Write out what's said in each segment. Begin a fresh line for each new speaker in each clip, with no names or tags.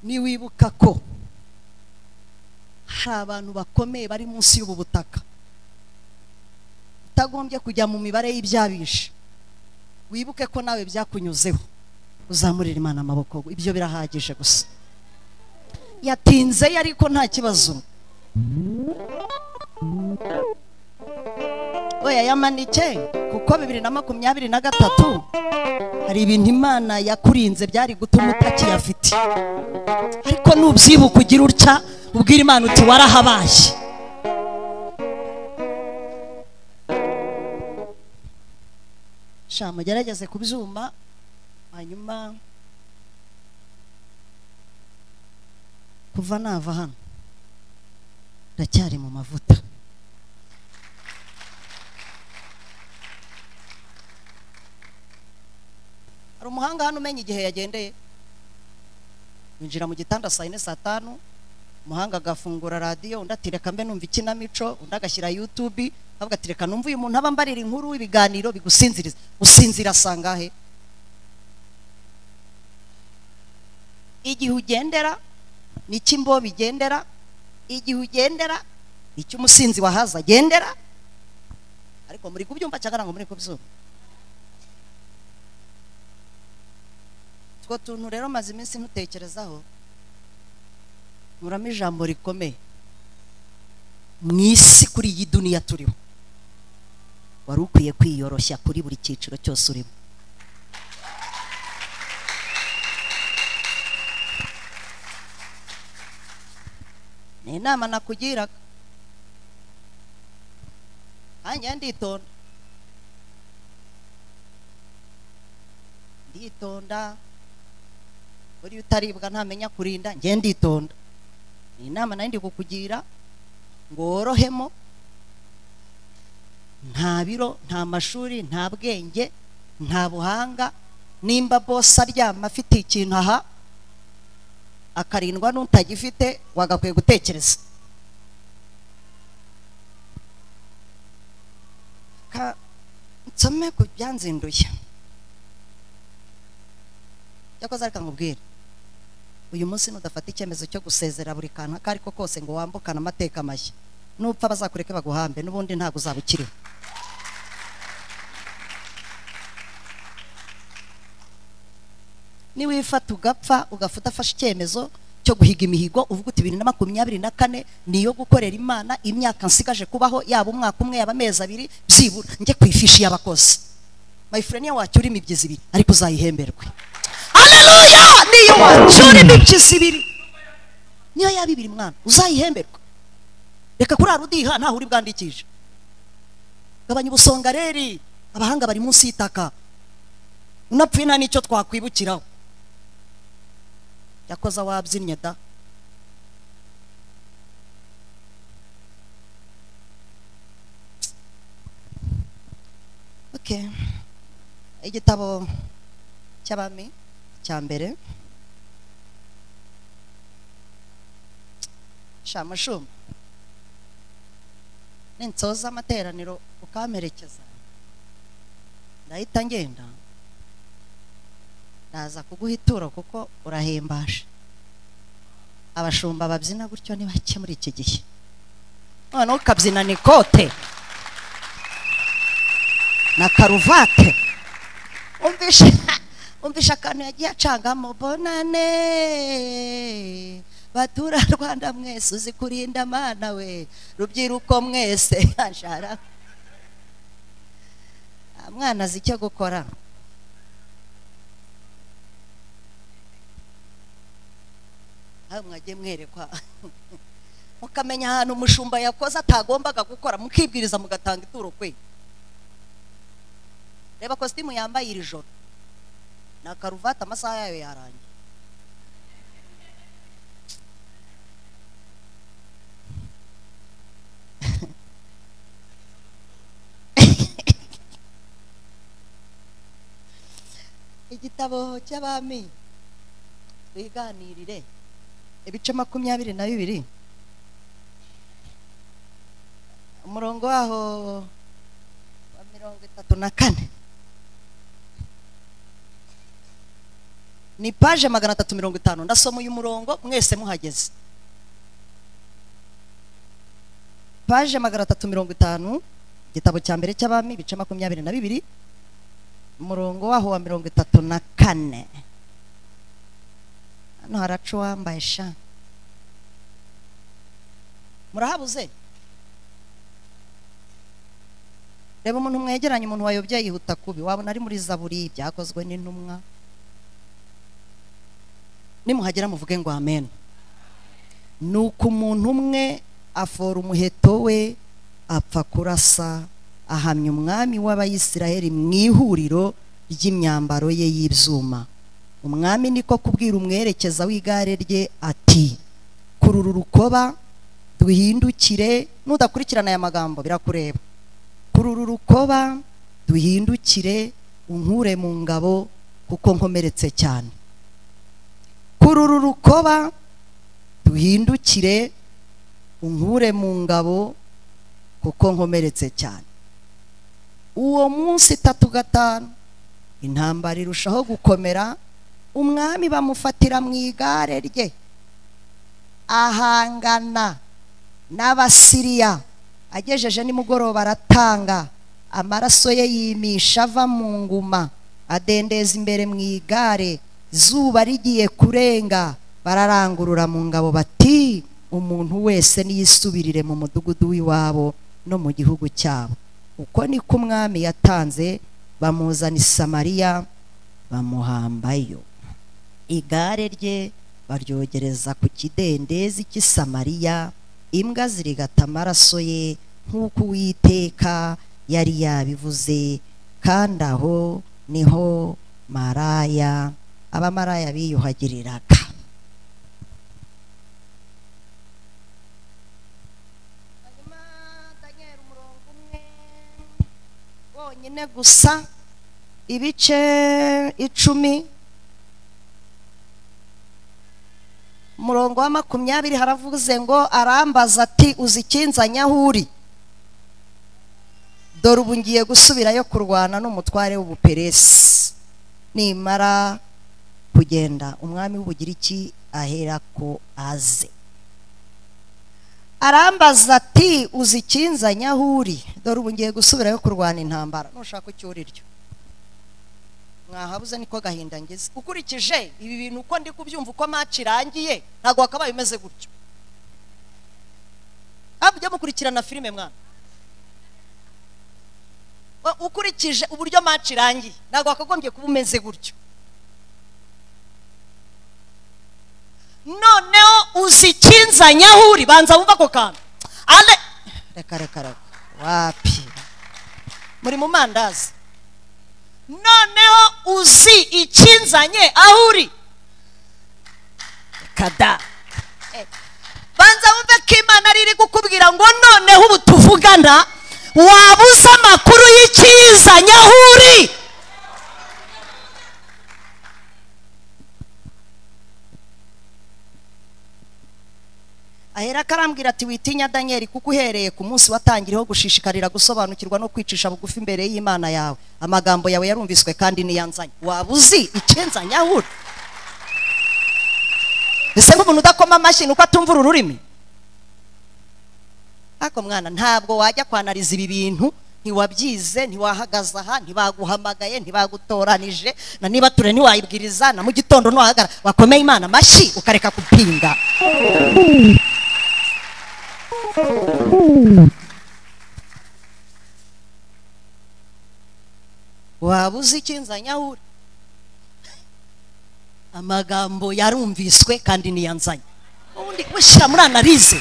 niwibuka ko hari abantu bakomeye bari munsi y'ubu butaka utagombye kujya mu mibare y'ibyabishe wibuke ko nawe byakunyuzeho uzamurira imana amaboko ibyo birahagije gusa yatinze ye ariko nta kibazo we yayamanike kuko bibiri na makumyabiri na gatatu hari ibintu imana yakurinze byari gutuma utakiyafite ariko nubyibuka ugira utya ubwira imana uti warahabaye sha mugerageze kubyuma hanyuma kuva nava hano ndacyari mu mavuta hari umuhanga hano umenya igihe yagendeye yinjira mu gitanda saa yine saa tanu umuhanga agafungura radiyo undi ati reka mbe numva ikinamico undi agashyira yutubi avuga ati reka numva uyu muntu aba mbarira inkuru ibiganiro bigusinziriza usinzira sangahe igihe ugendera ni imbobe igendera igihe ugendera ni umusinzi wahaza agendera ariko muri kubyumva cyangwa ngo muri kubyumva utwo tuntu rero maze iminsi ntutekerezaho nkuramo ijambo rikomeye mu isi kuri iyi duniya turiho wari ukwiye kwiyoroshya kuri buri cyiciro cyose urimo ni inama nakugiraga nanjye nditonda nditonda buriya utaribwa ntamenya kurinda njye nditonda ni inama nayo ndi kukugira ngo worohemo nta biro nta mashuri nta bwenge nta buhanga nimba bose aryama afite ikintu aha akarindwa n'utagifite wagakwiye gutekereza nsome ku byanzinduye cyakoze ariko nkubwire uyu munsi nudafata icyemezo cyo gusezera buri kantu ako ariko kose ngo wambukane amateka mashya nupfa bazakureke baguhambe n'ubundi ntabwo uzaba ukiriho niwifata ugapfa ugapfa udafashe icyemezo cyo guhiga imihigo uvuga uti bibiri na makumyabiri na kane niyo gukorera imana imyaka nsigaje kubaho yaba umwaka umwe yaba amezi abiri byibura njye ku ifishi y'abakozi mayifureniya wacyura imibyizi ibiri ariko uzayihemberwe haleluya niyo wacura imibyizi ibiri niyo yaba ibiri mwana uzayihemberwa reka kurara udiha ntaho uri bwandikishe gabanya ubusonga reri abahanga bari munsi y'itaka unapfuye nta n'icyo twakwibukiraho yakoze wabyinnye da okay igitabo cy'abami cya mbere shamushuma ninsoza amateraniro ukamperekeza ndahita ngenda ndaza kuguha ituro kuko urahimbaje abashumba babyina gutyo ni bake muri iki gihe noneho ukabyina ni kote na karuvate umvishe umvisha akantu yagiye acangamo bonane batura rwanda mwese uzi kurinda mana we rubyiruko mwese ashara mwana azi icyo gukora aho mwagiye mwerekwa mukamenya ahantu umushumba yakoze atagombaga gukora mukibwiriza mugatanga ituro kwe reba kositimu yambaye iri joro na karuvati amasaha yayo yarangiye igitabo cy'abami twiganirire ibice makumyabiri na bibiri umurongo waho wa mirongo itatu na kane ni paje magana atatu mirongo itanu ndasoma uyu murongo mwese muhageze paje magana atatu mirongo itanu igitabo cya mbere cy'abami ibice makumyabiri na bibiri umurongo waho wa mirongo itatu na kane hano haraca uwambaye sha murahabuze reba umuntu mwegeranye umuntu wayobye yihuta kubi wabona ari muri zaburi byakozwe n'intumwa nimuhagera muvuge ngo amen ni uko umuntu umwe afora umuheto we apfa kurasa ahamya umwami w'abayisiraheli mu ihuriro ry'imyambaro ye y'ibyuma umwami niko kubwira umwerekeza w'igare rye ati kurura urukoba duhindukire nudakurikirana aya magambo birakureba kurura urukoba duhindukire unkure mu ngabo kuko nkomeretse cyane kurura urukoba duhindukire unkure mu ngabo kuko nkomeretse cyane uwo munsi itatu gatanu intambara irushaho gukomera umwami bamufatira mu igare rye ahangana n'abasiriya agejeje nimugoroba aratanga amaraso ye yimisha ava mu nguma adendeza imbere mu igare izuba rigiye kurenga bararangurura mu ngabo bati umuntu wese niyisubirire mu mudugudu w'iwabo no mu gihugu cyabo uko niko umwami yatanze bamuzana i samariya bamuhambayo igare rye baryogereza ku kidendezi cy'i samariya imbwa zirigata amaraso ye nk'uko uwiteka yari yabivuze kandi aho niho maraya abamaraya biyuhagiriraga nyine gusa ibice icumi umurongo wa makumyabiri haravuze ngo arambaza ati uzi ikinzanya aho uri dore ubu ngiye gusubirayo kurwana n'umutware w'ubuperesi nimara kugenda umwami w'ubugiriki ahera ko aze arambaza ati uzi ikinzanya aho uri dore ubu ngiye gusubirayo kurwana intambara nushaka icyo uriryo mwahabuze niko gahinda ngeze ukurikije ibi bintu uko ndi kubyumva uko amaci irangiye ntabwo wakabaye umeze gutyo mujya mukurikirana filime mwana ukurikije uburyo amaci irangiye ntabwo wakagombye kuba umeze gutyo noneho uzi ikinzanya aho uri banza wumva ako kantu reka reka reka wapi muri mu mandazi noneho uzi ikinzanye aho uri kada banza wumve ko imana ari iri kukubwira ngo noneho ubu tuvugana waba uzi amakuru y'ikiyizanye aho uri ahera akarambwira ati witinya daniel kuko uhereye ku munsi watangiriho gushishikarira gusobanukirwa no kwicisha bugufi imbere y'imana yawe amagambo yawe yarumviswe kandi niyanzanye waba uzi icyenzanya aho uri mbese nk'umuntu udakoma amashyi nuko atumva ururimi ariko mwana ntabwo wajya kwanariza ibi bintu ntiwabyize ntiwahagaze aha ntibaguhamagaye ntibagutoranije na niba ture ntiwayibwiriza na mu gitondo ntiwahagara wakomeye imana amashyi ukareka gupinga waba uzi ikinzanya aho uri amagambo yarumviswe kandi niyanzanye ubundi ushyira muri analize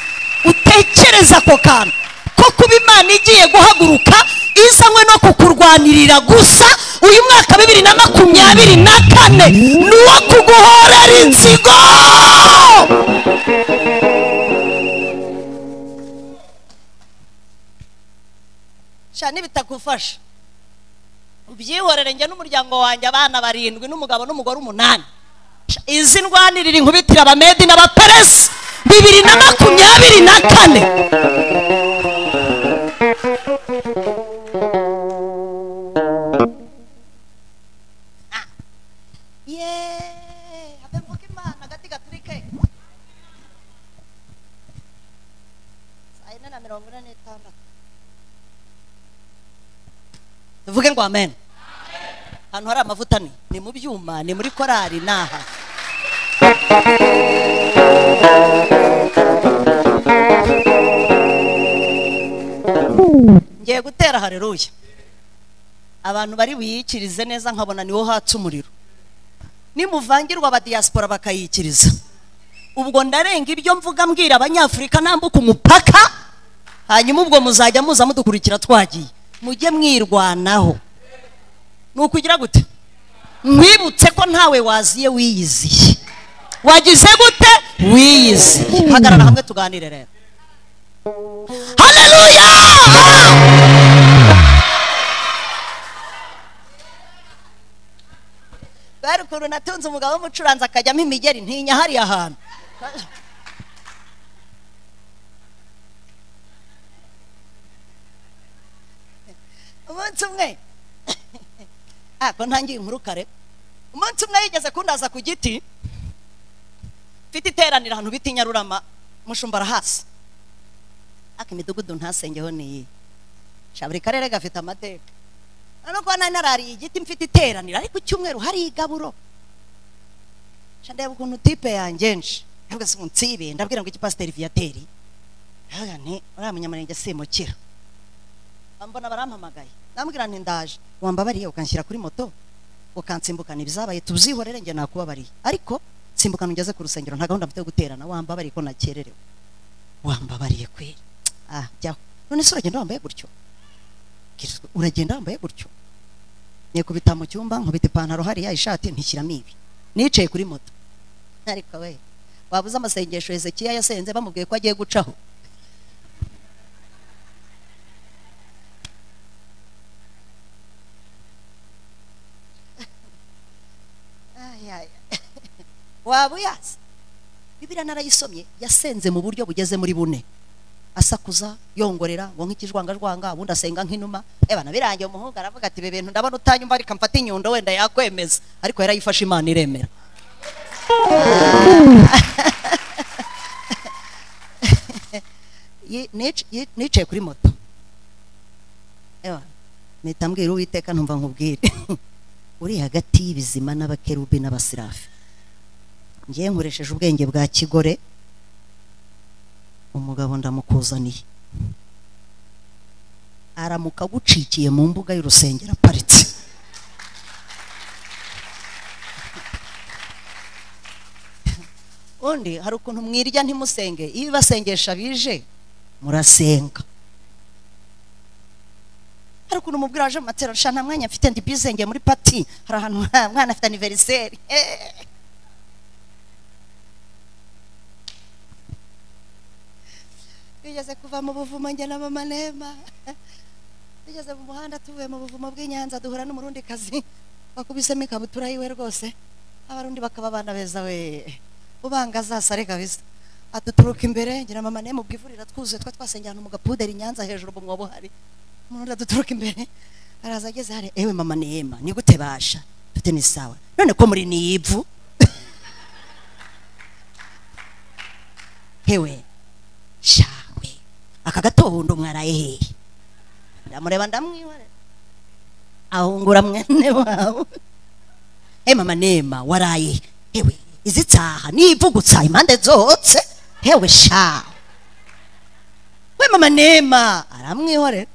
utekereza ako kantu ko kuba imana igiye guhaguruka izanywe no kukurwanirira gusa uyu mwaka bibiri na makumyabiri na kane ni uwo kuguhorera inzigo cyane bitagufasha ubyihorere njye n'umuryango wanjye abana barindwi n'umugabo n'umugore umunani izi ndwanirira inkubitira abamedi n'abaperesi bibiri na makumyabiri na kane mirongo ine n'itandatu tuvuge ngo amen ahantu hari amavuta ni ni mu byuma ni muri korari ni aha ngiye gutera hareruya abantu bari buyikirize neza nkabona niho hatse umuriro nimuvangirwa abadiyasipora bakayikiriza ubwo ndarenga ibyo mvuga mbwira abanyafurika nambuka umupaka hanyuma ubwo muzajya muza mudukurikira twagiye mujye mwirwanaho ni ukugira gute mwibutse ko ntawe waziye wiyiziye wagize gute wiyiziye hagarara hamwe tuganire rero haleluya bari ukuntu natunze umugabo w'umucuranzi akajyamo imigeri ntinya hariya hantu umunsi umwe ako ntangiye inkuru kare umunsi umwe yigeze kundaza ku giti mfite iteraniro ahantu bita inyarurama mushumbara hasi ariko imidugudu ntasengeho niyi sha buri karere gafite amateka urabona ko nari narariye igiti mfite iteraniro ariko icyumweru hari igaburo sha ndeba ukuntu tipe yangenje ndavuga se munsi y'ibe ndabwira ngo iki pasiteri viyateri ndavuga nti uriya munyamurenge simukira mbona barampamagaye ndambwira nti ndaje wambabariye ukanshyira kuri moto ukansimbukana ibyabaye tuzihorere njye nakubabariye ariko simbukana ungeze ku rusengero nta gahunda mfite yo guterana wambabariye ko nakererewe wambabariye kweri ah jyaho none se uragenda wambaye gutyo Kirisitu, uragenda wambaye gutyo nikubita mu cyumba nkubita ipantaro hariya ishati ntishyiramo ibi nicaye kuri moto ariko we wabuze amasengesho hezekiya yasenze bamubwiye ko agiye gucaho Ay, ay. waba uyazi bibiriya narayisomye yasenze mu buryo bugeze muri bune asakuza yongorera ngo nk'ikijwangajwanga ubundi asenga nk'inuma ebana birangiye umuhungu aravuga ati ibi bintu ndabona utanyumva reka mfate inyundo wenda yakwemeza ariko yarayifashe imana iremera Yi- nic- yi- nicaye kuri moto Ewana, mpita mbwira uwiteka ntumva nkubwire uri hagati y'ibizima n'abakerubi n'abasirafi ngiye nkoresheje ubwenge bwa kigore umugabo ndamukuzaniye aramuka agucikiye mu mbuga y'urusengero aparitse undi hari ukuntu mwirya ntimusenge iyo ibasengesha bije murasenga hari ukuntu umubwira waje mu matera nta mwanya mfite ndi bizenge muri pati hari ahantu nta mwana afite aniveriseri twigeze kuva mu buvumo njye na mama nema tugeze mu muhanda tuvuye mu buvumo bw'inyanza duhura n'umurundi kazi bakubisemo ikabutura yiwe rwose abarundi bakaba abana beza we ubanga azasare kabisa aduturuka imbere ngira mama nema ubwo ivurira twuzuye twa twasengeye ahantu mu gapuderi i nyanza hejuru mu mwobo hari umurundi aduturuka imbere araza ageze hari ewe mama nema ni gute basha mfite ni sawa none ko muri ni ivu hewe shawe aka gatobundo mwaraye hehe ndamureba ndamwihorera ahungura mwene wawe he mama nema waraye he? hewe izi tsaha nivugutsa impande zose hewe sha we mama nema aramwihorera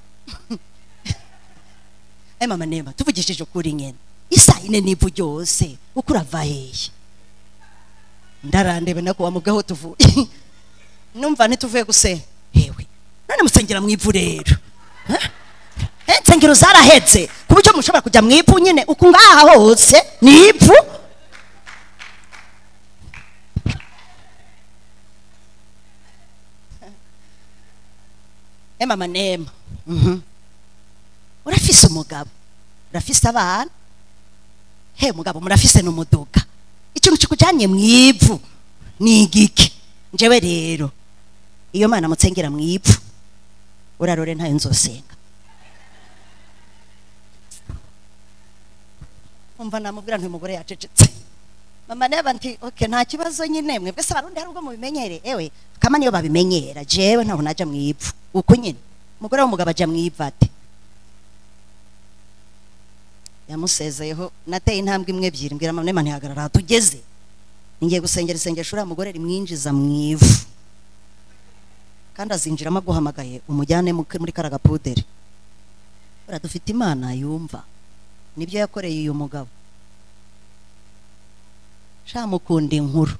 he mama nema tuvugishije ukuri nyene isaa ine n'ivu ryose uko urava hehe ndarandebe nako wamugaho tuvuye numva ntituvuye gusenga yewe none musengera mu ivu rero Eh? Eh, insengero zarahetse ku buryo mushobora kujya mu ivu nyine uku ngaha hose ni ivu Eh, mama nema Mhm. urafise umugabo urafise abana he mugabo murafise n'umuduga ikintu kikujyanye mu ivu ni igiki njyewe rero iyo mana mutsengera mu ivu urarore ntayo nzosenga umva namubwira nti umugore yacecetse mama neba nti oke nta kibazo nyine mwebwe se abarundi hari ubwo mubimenyere ewe kama niyo babimenyera jewe ntabwo najya mu ipfu uko nyine umugore w'umugabo ajya mu ipfate yamusezeyeho nateye intambwe imwe ebyiri mbwira mama nema ntihagarara aha tugeze ngiye gusengera isengesho uriya mugore rimwinjiza mu ivu kandi azinjiramo aguhamagaye umujyane mu- muri karagapuderi buriya dufite imana yumva nibyo yakoreye uyu mugabo sha mukunda inkuru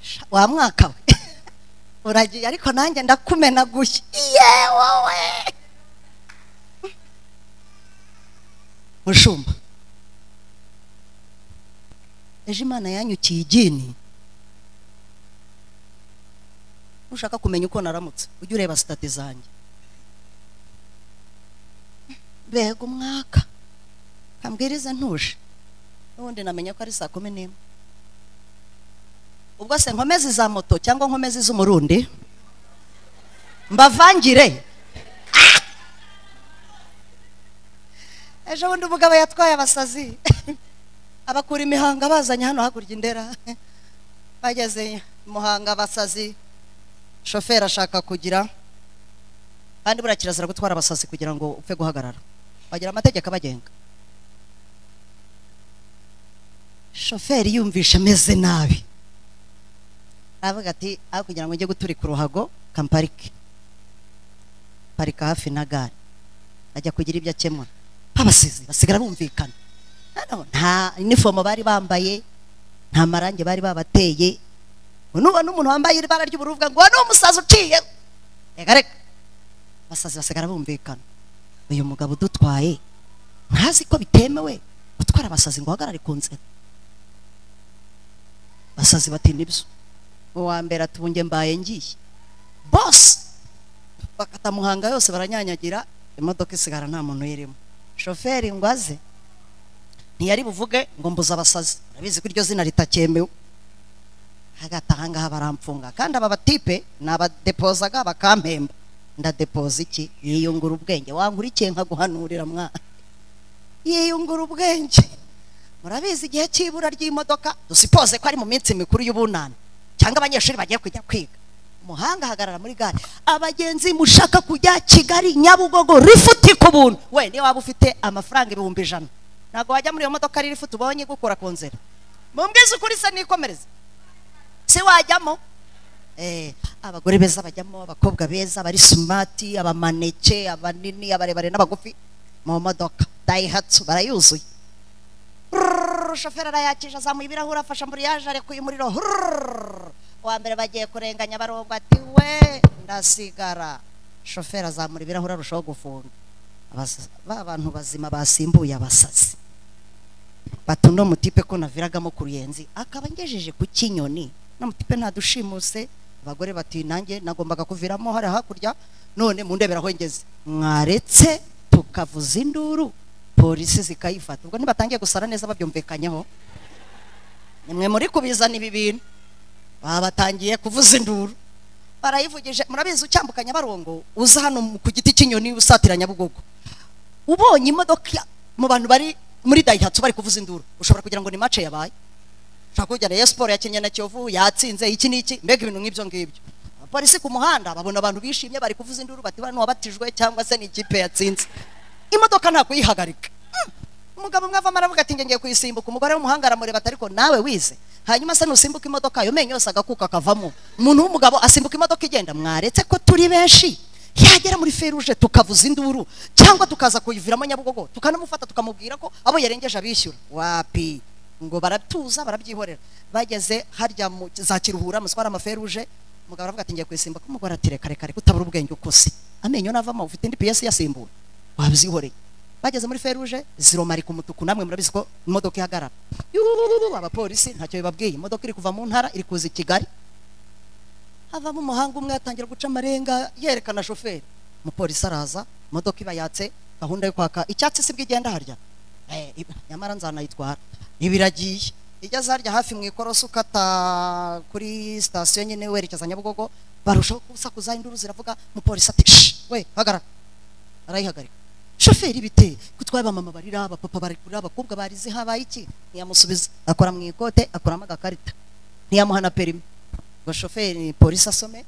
Sha, wa mwaka we uragiye ariko nanjye ndakumena gushya iye wowe mushumba ejo imana yanyukiye igini ushaka kumenya uko naramutse ujye ureba sitati zanjye mbega umwaka kambwirize ntuje n'ubundi namenya ko ari saa kumi n'imwe ubwo se nkomeze iza moto cyangwa nkomeze iz'umurundi mbavangire Ah! ejo bundi umugabo yatwaye abasazi abakura imihanga bazanye hano hakurya indera bageze muhanga abasazi shoferi ashaka kugira kandi buriya kirazira gutwara abasazi kugira ngo upfe guhagarara bagira amategeko abagenga shoferi yumvishe ameze nabi aravuga ati aho kugira ngo njye guturika uruhago kamparike parika hafi na gare ajya kugira ibyo akemura babasizi basigara bumvikana Hano nta inifomo bari bambaye nta marangi bari babateye nubona umuntu wambaye ibara ry'ubururu uvuga ngo uwo ni umusazi uciye reka reka abasazi basigara bumvikana uyu mugabo udutwaye ntazi ko bitemewe gutwara abasazi ngo uhagarare ku nzira abasazi bati nibyo uwa mbere atubunge mbaye ngiye bose bakata muhanga yose baranyanyagira imodoka isigara nta muntu uyirimo shoferi ngo aze ntiyari buvuge ngo mbuze abasazi urabizi ko iryo zina ritakemewe hagati aha ngaha baramfunga kandi aba batipe nabadepozaga bakampemba ndadepoza iki yiyungura ubwenge wankurikiye nkaguhanurira mwana yiyungura ubwenge murabizi igihe cy'ibura ry'imodoka dusipoze ko ari mu minsi mikuru y'ubunani cyangwa abanyeshuri bagiye kujya kwiga umuhanga ahagarara muri gare abagenzi mushaka kujya kigali nyabugogo rifuti ku buntu we niyo waba ufite amafaranga ibihumbi ijana ntabwo wajya muri iyo modoka riri rifuti ubonye igukura ku nzira mumbwize ukuri se nikomereze si wajyamo Eh, abagore beza bajyamo abakobwa beza abari smart abamaneke abanini abarebare n'abagufi mu modoka dayihatsu barayuzuye Rrrr, shoferi arayakije azamuye ibirahuri afasha amburiyaje arekuye umuriro Rrrr. uwa mbere bagiye kurenganya barongo ati we ndasigara shoferi azamura ibirahuri arushaho gufunga Abas- ba bantu bazima basimbuye abasazi bati uno mutipe ko naviragamo ku ruyenzi akaba angejeje ku kinyoni no mutipe ntadushimuse abagore bati nanjye nagombaga kuviramo hari hakurya none mundebera aho ngeze mwaretse tukavuza induru polisi zikayifata ubwo ntibatangiye gusara neza babyumvikanyeho nimwe muri kubizana ibi bintu babatangiye kuvuza induru barayivugije murabizi ucyambuka nyabarongo uza hano mu- ku giti cy'inyoni usatira nyabugogo ubonye imodoka ya- mu bantu bari muri dayihatsu bari kuvuza induru ushobora kugira ngo ni mace yabaye ushobora kugira ngo Rayon siporo yakinnye na kiyovu yatsinze iki n'iki mbega ibintu nk'ibyo ngibyo abapolisi ku muhanda babona abantu bishimye bari kuvuza induru bati bano wabatijwe cyangwa se ni ikipe yatsinze imodoka ntabwo yihagarika umugabo umwe avamo aravuga ati ngiye kuyisimbuka umugore w'umuhanga aramureba ati ariko nawe wize hanyuma se nusimbuka imodoka ayo menyo yose agakuka akavamo umuntu w'umugabo asimbuka imodoka igenda mwaretse ko turi benshi yagera muri feruje tukavuza induru cyangwa tukaza kuyiviramo nyabugogo tukanamufata tukamubwira ko abo yarengeje abishyura wapi ngo baratuza barabyihorera bageze harya mu za kiruhura muswara amaferuje umugabo aravuga ati ngiye kuyisimbuka umugore ati reka reka reka utabura ubwenge ukuze amenyo navamo ufite indi piyesi yasimbura wabyihoreye bageze muri feruje ziromarika umutuku namwe murabizi ko imodoka ihagarara Yurururu, abapolisi ntacyo bibabwiye imodoka iri kuva mu ntara iri kuza i kigali havamo umuhanga umwe atangira guca amarenga yerekana shoferi umupolisi araza imodoka iba yatse gahunda yo kwaka icyatsi si bwo igenda harya Eh, iba- nyamara nzanayitwara iba iragiye igeze harya hafi mu ikorosi ukata kuri sitasiyo nyine werekeza nyabugogo barushaho gusakuza induru ziravuga umupolisi ati "Shh, we hagarara arayihagarika shoferi bite kutwaye abamama barira abapapa barikura abakobwa barize habaye iki ntiyamusubiza akora mu ikote akuramo agakarita ntiyamuhana perimi ngo shoferi polisi asome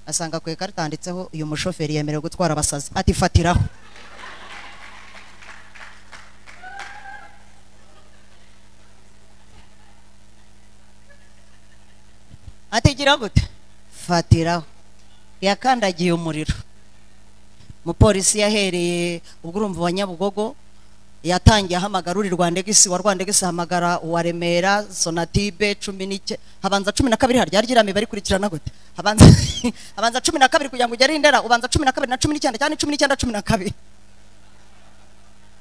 asanga ku ikarita handitseho uyu mushoferi yemerewe gutwara abasazi ati fatiraho ati gira gute fatiraho yakandagiye umuriro umupolisi yahereye ubwo urumva wa nyabugogo yatangiye ahamagara uri rwandegisi wa rwandegisi ahamagara uwa remera sonatibe cumi n'ike habanza cumi na kabiri harya ryirame barikurikirana gute habanza habanza cumi na kabiri kugira ngo ugere i ndera ubanza cumi na kabiri na cumi n'icyenda cyane cumi n'icyenda cumi na kabiri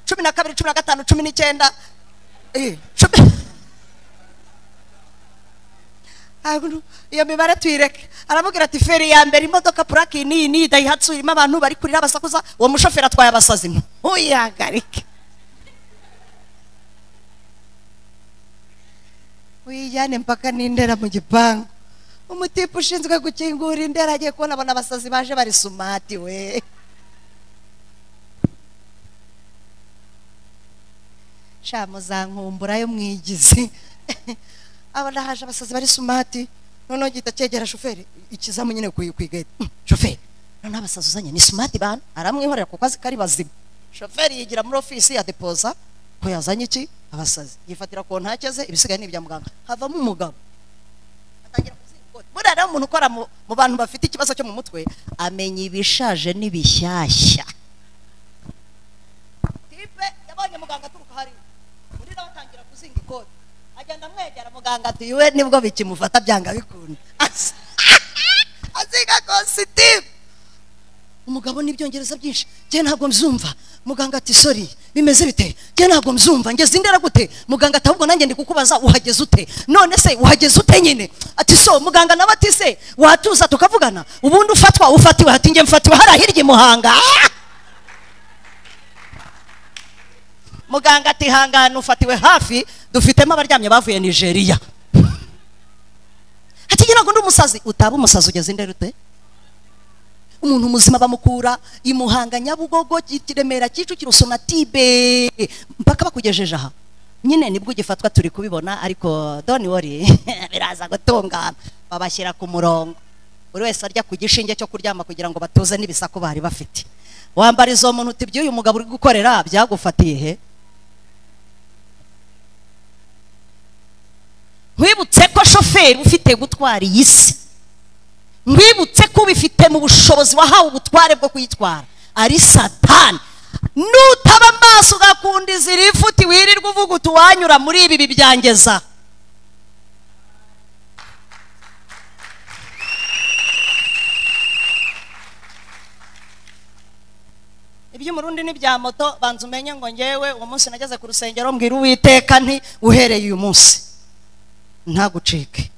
cumi na kabiri cumi na gatanu cumi n'icyenda eh, cumi Aguru, iyo mibare tuyireke aramubwira ati feri ya mbere imodoka purake iyi n'iyi n'iyi dayihatsu irimo abantu bari kurira abasakuza uwo mushoferi atwaye abasazi ntuyagarike uyijyane mpaka n'indera mu gipangu umutipe ushinzwe gukingura indera agiye kubona abona abasazi baje bari sumati we sha muzankumbura yo mwigizi abona haje abasazi bari sumati noneho gihita cyegera shoferi ikizamu nyine ku ku igare shoferi noneho abasazi uzanye ni sumati bana aramwihorera kuko azi ko ari bazima shoferi yigira muri ofisi ya depoza ko yazanye iki abasazi yifatira ku ntake ze ibisigaye ni ibya muganga havamo umugabo atangira kuzinga ikoti buriya rero umuntu ukora mu mu bantu bafite ikibazo cyo mu mutwe amenya ibishaje n'ibishyashya tipe yabonye muganga aturuka hariya undi nawe atangira kuzinga ikoti agenda amwegera muganga ati we nibwo bikimufata byanga bikunda Azi- azinga kositimu umugabo n'ibyongereza byinshi njye ntabwo mbyumva muganga ati sori bimeze bite njye ntabwo mbyumva ngeze indera gute muganga ati ahubwo nanjye ndi kukubaza uhageze ute none se uhageze ute nyine ati so muganga nawe ati se watuza tukavugana ubundi ufatwa ufatiwe ati njye mfatiwe hariya hirya i muhanga Ah! muganga ati hangana ufatiwe hafi dufitemo abaryamye bavuye nigeria ati ngira ngo ndi umusazi utaba umusazi ugeze indera ute umuntu muzima bamukura imuhanga nyabugogo i kiremera kicukiro sonatibe mpaka bakugejeje aha nyine nibwo ugifatwa turi kubibona ariko doni wori biraza gutungana babashyira ku murongo buri wese arya ku gishinge cyo kuryama kugira ngo batuze n'ibisaku bari bafite wambara izo muntu uti by'uyu mugabo uri gukorera byagufatiye he nkwibutse ko shoferi ufite gutwara iyi si nkwibutse ko ubifite mu bushobozi wahawe ubutware bwo kuyitwara ari satani nutaba amaso ugakunda izira ifuti wirirwa uvuga uti uwanyura muri ibi bibyangeza iby'umurundi n'ibya moto banza umenye ngo ngewe uwo munsi nageze ku rusengero mbwira uwiteka nti uhereye uyu munsi ntagucike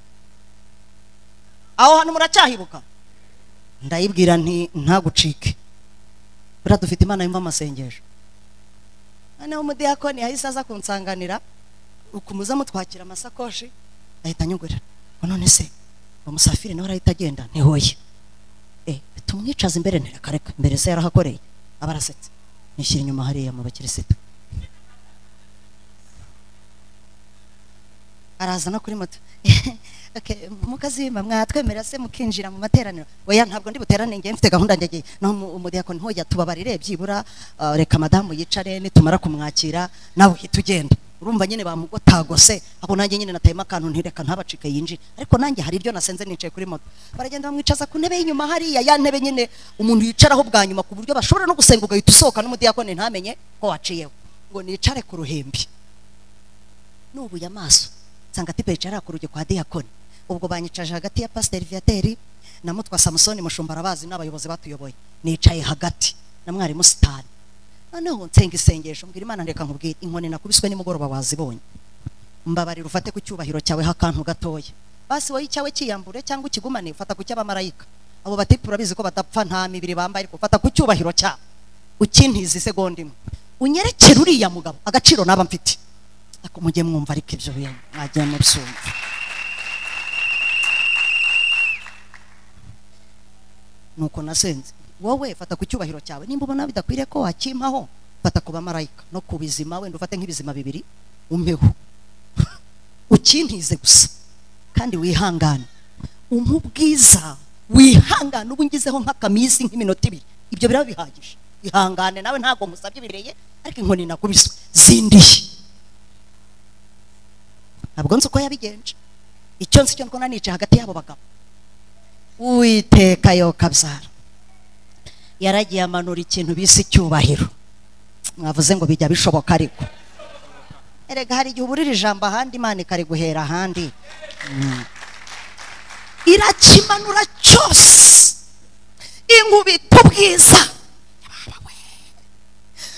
aho hantu muracyahibuka ndayibwira nti ntagucike buriya dufite imana yumva amasengesho noneho umudiyakoni yahise aza kunsanganira ukumuza mutwakira amasakoshi ahita anyugurira ngo none se uwo musafiri nawe arahita agenda ntihoye eh tumwicaza imbere ntireka reka mbere se yarahakoreye aba arasetse nishyira inyuma hariya mu bakirisitu araza no kuri moto Okay, mukazimba mwatwemerera se mukinjira mu materaniro oya ntabwo ndi buterane njye mfite gahunda njye no umudiyakoni ntoya tubabarire byibura ah, reka madamu yicare nitumara kumwakira nawe uhita ugenda urumva nyine bamugotagose ako nanjye nyine natayemo akantu ntireka ntabacike yinjire ariko nanjye hari ibyo nasenze nicaye kuri moto baragenda bamwicaza ku ntebe y'inyuma hariya ya ntebe nyine umuntu yicaraho bwa nyuma ku buryo bashobora no gusenga ugahita usohoka n'umudiyakoni ntamenye ko waciyeho ngo nicare ku ruhimbi nubuye amaso nsanga tipe yicara ku rugi kwa diyakoni ubwo banyicaje hagati ya pasiteri viyateri na mutwa samusoni mushumba arabazi n'abayobozi batuyoboye nicaye hagati na mwarimu sitani noneho nsenga isengesho mbwira imana reka nkubwire inkoni nakubiswe nimugoroba wazibonye mbabarira ufate ku cyubahiro cyawe h'akantu gatoya basi wowe icyawe cyiyambure cyangwa ukigumane ufata ku cy'abamarayika abo batipu urabizi ko badapfa nta mibiri bambaye ariko ufata ku cyubahiro cyabo ukintiza isegonda imwe unyerekere uriya mugabo agaciro naba mfite ariko mujye mwumva ariko ibyo bintu mwagiye mubyumva nuko nasenze wowe fata ku cyubahiro cyawe nimba ubona bidakwiriye ko wakimpaho fata ku bamarayika no ku bizima wenda ufate nk'ibizima bibiri umpeho ukintize gusa kandi wihangane umubwiza wihangane ubu ngizeho nk'akaminsi nk'iminota ibiri ibyo biraba bihagije ihangane nawe ntabwo musabye ibireye ariko inkoni nakubiswe zindiye ntabwo nzi uko yabigenje icyo nzi cyo ndikubona nicaye hagati y'abo bagabo uwiteka yo kabyara yaragiye amanura ikintu bise icyubahiro mwavuze ngo bijya bishoboka ariko erega hari igihe uburira ijambo ahandi imana ikariguhera ahandi Mm. irakimanura cyose inkubita ubwiza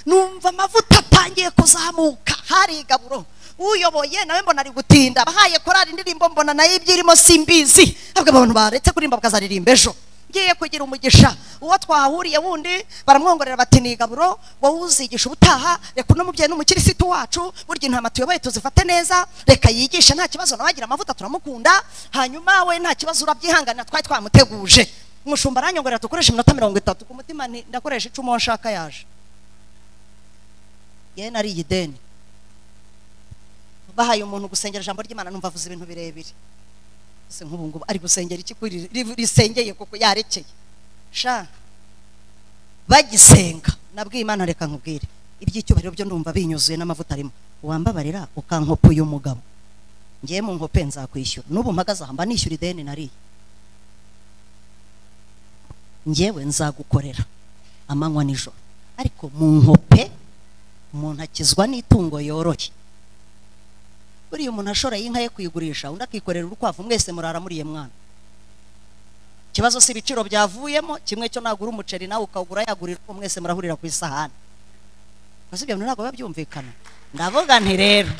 numva amavuta atangiye kuzamuka hari igaburo uyoboye nawe mbona ari gutinda abahaye korari indirimbo mbona nayo ibyo irimo simbizi ahubwo abantu baretse kuririmba bakazaririmba ejo ngiye kugira umugisha uwo twahahuriye wundi baramwongorera bati ni igaburo wowe uzigisha ubutaha reka uno mubyeyi n'umukirisitu wacu burya intama tuyoboye tuzifate neza reka yigishe nta kibazo nawe agira amavuta turamukunda hanyuma we nta kibazo urabyihanganira twari twamuteguje umushumba aranyongorera dukoreshe iminota mirongo itatu ku mutima nti ndakoresha icumu uwo nshaka yaje yewe nari ideni bahaye umuntu gusengera ijambo ry'imana numva avuze ibintu birebire ese nk'ubu ngubu ari gusengera iki kuri ri- risengeye kuko yarekeye sha bagisenga nabwiye imana reka nkubwire iby'icyubahiro byo ndumva binyuzuye n'amavuta arimo wambabarira ukankopa uyu mugabo ngiye mu nkope nzakwishyura n'ubu mpagaze aha mba nishyura ideni nariye ngewe nzagukorera amanywa nijoro ariko mu nkope umuntu akizwa n'itungo yoroye buriya umuntu ashoreye inka ye kuyigurisha undi akikorera urukwavu mwese murara muriye mwana ikibazo si ibiciro byavuyemo kimwe cyo nagura umuceri nawe ukawugura yagurira uko mwese murahurira ku isahani maze ibyo bintu ntabwo biba byumvikana ndavuga nti rero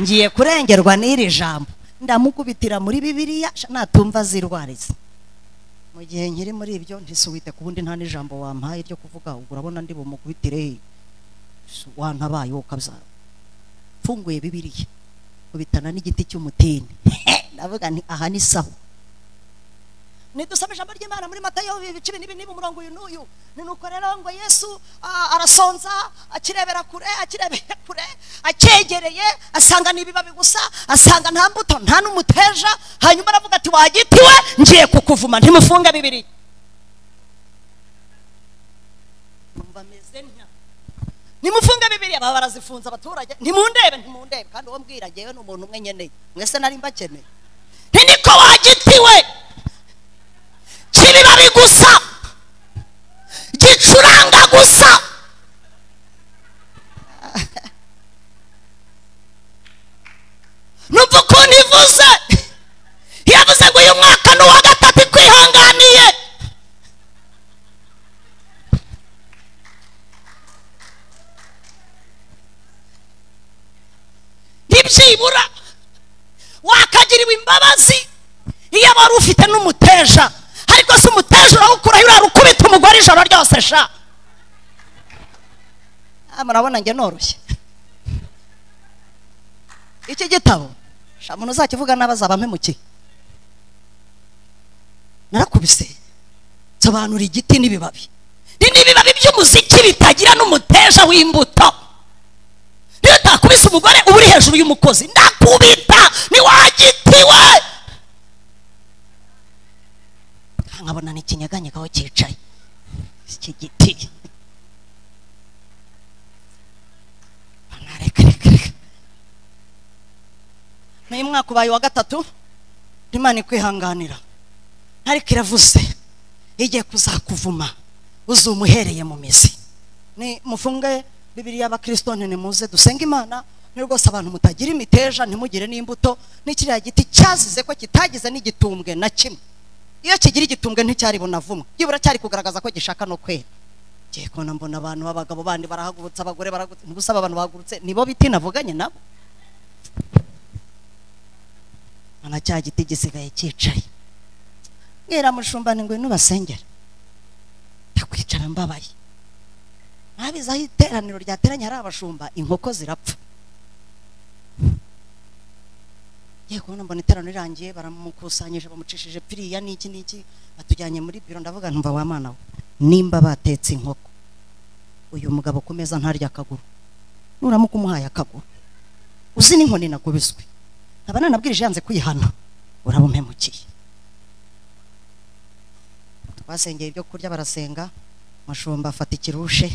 ngiye kurengerwa n'iri jambo ndamukubitira muri bibiliya sha natumva azirwarize mu gihe nkiri muri ibyo ntisuwite ku wundi nta n'ijambo wampaye ryo kuvuga ubwo urabona ndi bumukubitire Su- wantabaye wowe ukabyara mfunguye bibiliya kubitana n'igiti cy'umutini ndavuga nti aha ni sawa nidusome ijambo ry'imana muri matayo ibice ibi n'ibi n'ibi umurongo uyu n'uyu ni nuko rero ngo yesu ah, arasonza akirebera kure akirebera kure acyegereye asanga ni ibibabi gusa asanga nta mbuto nta n'umuteja hanyuma aravuga ati wagitiwe ngiye kukuvuma ntimufunge bibiri numva meze nta nimufunge bibiri aba barazifunze abaturage ntimundebe ntimundebe kandi uwo mbwira ngewe ni umuntu umwe nkeneye mwese nari mbakeneye nti niko wagitiwe kibibabi gusa gicuranga gusa numva ukuntu ivuze yavuze ngo uyu mwaka ni uwa gatatu ikwihanganiye ntibyibura wakagiriwe imbabazi iyo wari ufite n'umuteja ariko si umuteja urawukuraho urara ukubita umugore ijoro ryose sha Ah, murabona njye noroshye iki gitabo sha umuntu uzakivuga nabi azaba mpemukiye narakubise nsobanura igiti n'ibibabi ni n'ibibabi by'umuziki bitagira n'umuteja w'imbuto ni iyo utakubise umugore uba uri hejuru y'umukozi ndakubita ntiwagitiwe nkabona ni ikinyeganyega aho cyicaye iki giti reka reka reka n'uyu mwaka ubaye uwa gatatu imana ikwihanganira ariko iravuze igiye kuzakuvuma uzumuhereye mu mizi ni mufunge bibiriya abakirisito ntimuze dusenge imana ni rwose abantu mutagira imiteja ntimugire n'imbuto ni kiriya giti cyazize ko kitagize n'igitumbwe na kimwe iyo kigira igitumbwe nticyaribona vumwe byibura cyari kugaragaza ko gishaka no kwera ngiye kubona mbona abantu b'abagabo bandi barahagurutse abagore barahagurutse mu gusaba abantu bahagurutse nibo biti navuganye nabo nta cya giti gisigaye cyicaye mwera mushumbane ngo nubasengera ndakwicara mbabaye ntabizi aho iteraniro ryateranye hari abashumba inkoko zirapfa ngiye kubona mbona iteraniro rirangiye baramukusanyije bamucishije piriya n'iki n'iki batujyanye muri biro ndavuga ntumva wa mwana we nimba batetse inkoko uyu mugabo ku meza ntarya akaguru nuramuka umuhaye akaguru uzi n'inkoni nagubiswe nkaba nanabwirije yanze kwihana uraba umpemukiye twasengeye ibyo kurya barasenga mushumba afata ikirushe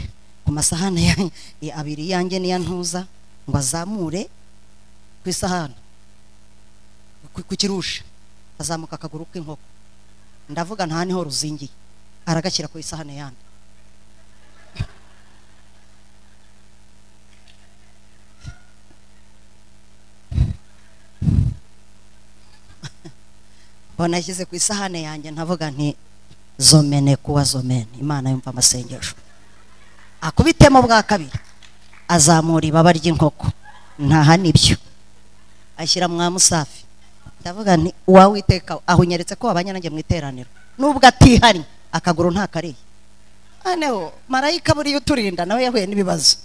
ku masahani ya- abiri yanjye n'iya ntuza ngo azamure ku isahani ku- ku kirushe azamuka akaguru k'inkoko ndavuga nta niho ruzingiye aragashyira ku isahani yandi mbona ashyize ku isahani yanjye ntavuga nti zomene kuwa zomene imana yumva amasengesho akubitemo bwa kabiri azamura ibaba ry'inkoko ntaha nibyo ashyira mwa musafi ndavuga nti uwawe witeka aho unyeretse ko wabanye nanjye mu iteraniro nubwo atihari akaguru ntakariye aneho marayika buriya uturinda nawe yahuye n'ibibazo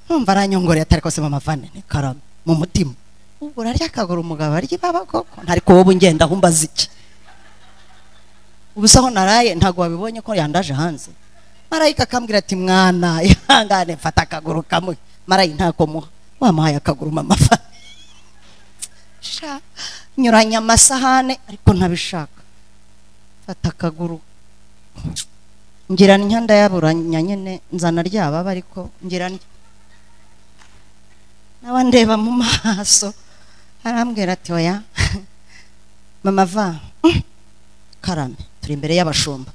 numva aranyongoreye atari kose mama vane ni karame mu mutima ubwo urarya akaguru umugabo arya ibaba koko ntariko wowe ngenda aho umbaza iki ubusa aho naraye ntabwo wabibonye ko yandaje hanze marayika akambwira ati mwana ihangane mfata akaguru kamwe marayika ntako muha wamuhaye akaguru mama vane sha nyuranya amasahane ariko ntabishaka fata akaguru ngira ntya ndayaburanya nyine nzana ryababa ariko ngira ntya nawe andeba mu maso arambwira ati oya mama va "Mm, karame turi imbere y'abashumba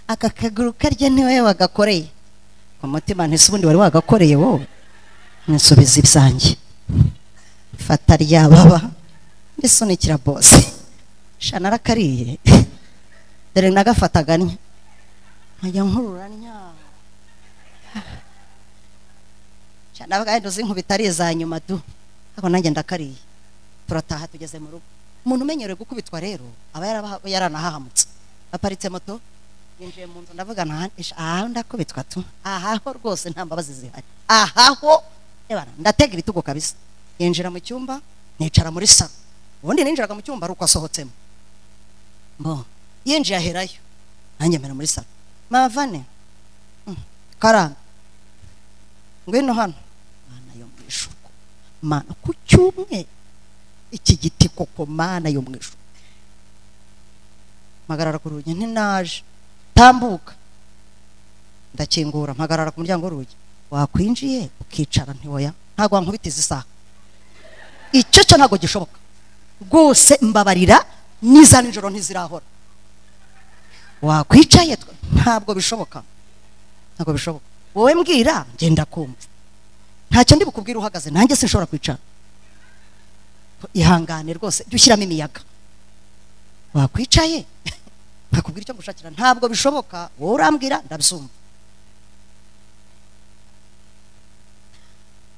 aka kaguru karya niwe wagakoreye ku mutima ntese ubundi wari wagakoreye wowe nsubiza ibyanjye fata ryababa mbisunikira bose shana arakariye dore nagafataga ntya nkajya nkurura ntya navuga wenda uzi nkubita ari iza nyuma du ariko nanjye ndakariye turataha tugeze mu rugo umuntu umenyerewe gukubitwa rero aba yaraba- yaranahahamutse aparitse moto yinjiye mu nzu ndavuga nta- ish- aha ndakubitwa tu aha ho rwose nta mbabazi zihari aha ho reba ndatega ibitugu kabisa yinjira mu cyumba nicara muri salo ubundi ninjiraga mu cyumba ari uko asohotsemo mbo yinjiye aherayo nanjye mbere muri salo mavane Mm, karame ngwino hano mana yo mu ijuru mana ku cyumwe iki giti koko mana yo mu ijuru mpagarara ku rugi ntinaje tambuka ndakingura mpagarara ku muryango w'urugi wakwinjiye ukicara ntiwoya ntabwo wankubita izi saha icyo cyo ntabwo gishoboka rwose mbabarira n'iza nijoro ntizirahora wakwicaye twe- ntabwo bishoboka ntabwo bishoboka wowe mbwira ngenda kumva ntacyo ndi bukubwire uhagaze nanjye sinshobora kwicara ihangane rwose jya ushyiramo imiyaga wakwicaye nkakubwira icyo ngushakira ntabwo bishoboka wowe urambwira ndabyumva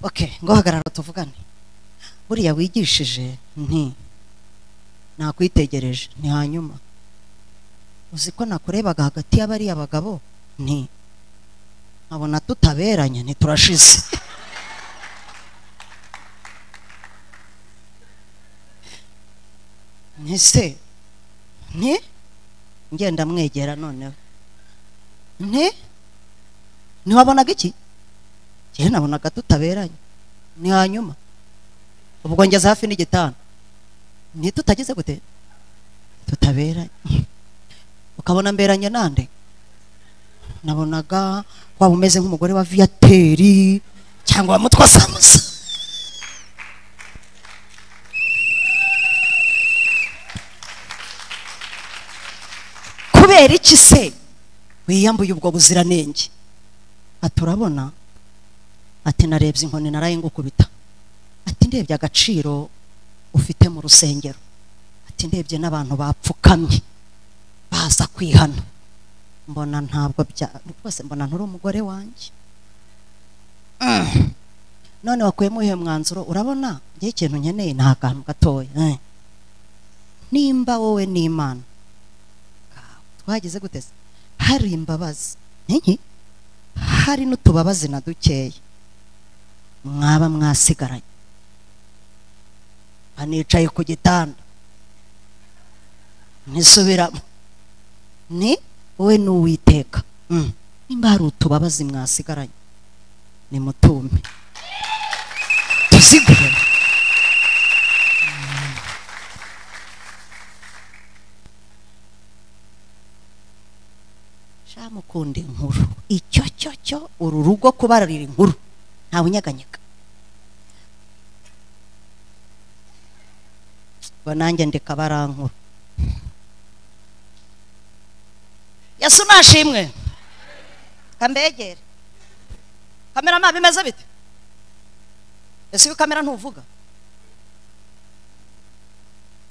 okay ngo hagarara tuvugane buriya wigishije nti nakwitegereje ni hanyuma uzi ko nakurebaga hagati y'abariya bagabo nti nkabona tutaberanye ntiturashize ntise nti ngenda mwegera noneho nti ntiwabonaga iki njyewe nabonaga tutaberanye ni hanyuma ubwo ngeze hafi n'igitanda ntitutageze gute tutaberanye ukabona mberanye nande nabonaga waba umeze nk'umugore wa viyateri cyangwa wa mutwa samusa kubera iki se wiyambuye ubwo buziranenge ati urabona ati narebye inkoni naraye ngukubita ati ndebye agaciro ufite mu rusengero ati ndebye n'abantu bapfukamye baza kwihana mbona ntabwo bya rwose mbona nturi umugore wanjye Mm. none wakuyemo uyu mwanzuro urabona njye ikintu nkeneye ni akantu gatoya eh. nimba wowe n'imana twageze gute se hari imbabazi n'iki hari n'utubabazi na dukeya mwaba mwasigaranye anicaye ku gitanda nisubiramo ni wowe n'uwiteka Mm. nimba hari utubabazi mwasigaranye ni mutume tuzigure shamukunda inkuru icyo cyo cyo uru rugo kubararira inkuru ntawe unyeganyega ngo nanjye ndeka barankuru yesu nashimwe kambegere kamera ntabwo imeze bite ese iyo kamera ntuvuga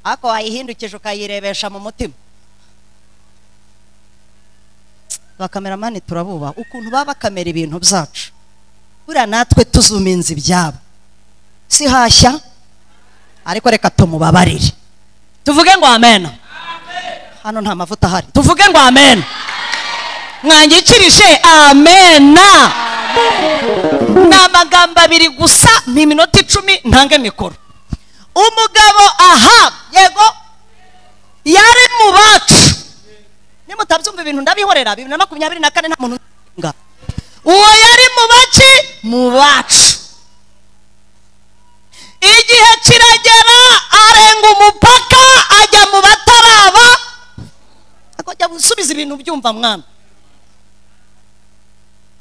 ariko wayihindukije ukayirebesha mu mutima bakameramani turabuba ukuntu baba bakamera ibintu byacu buriya natwe tuzuminze ibyabo si hashya ariko reka tumubabarire tuvuge ngo amena hano nta mavuta ahari tuvuge ngo amena mwangikirije amena ni amagambo abiri gusa ni iminota icumi ntange mikoro umugabo aha yego yari mu bacu nimutabyumva ibintu ndabihorera bibiri na makumyabiri na kane nta muntu uzinga uwo yari mu baki mu bacu igihe kiragera arenga umupaka ajya mu bataraba akajya gusubiza ibintu byumva mwana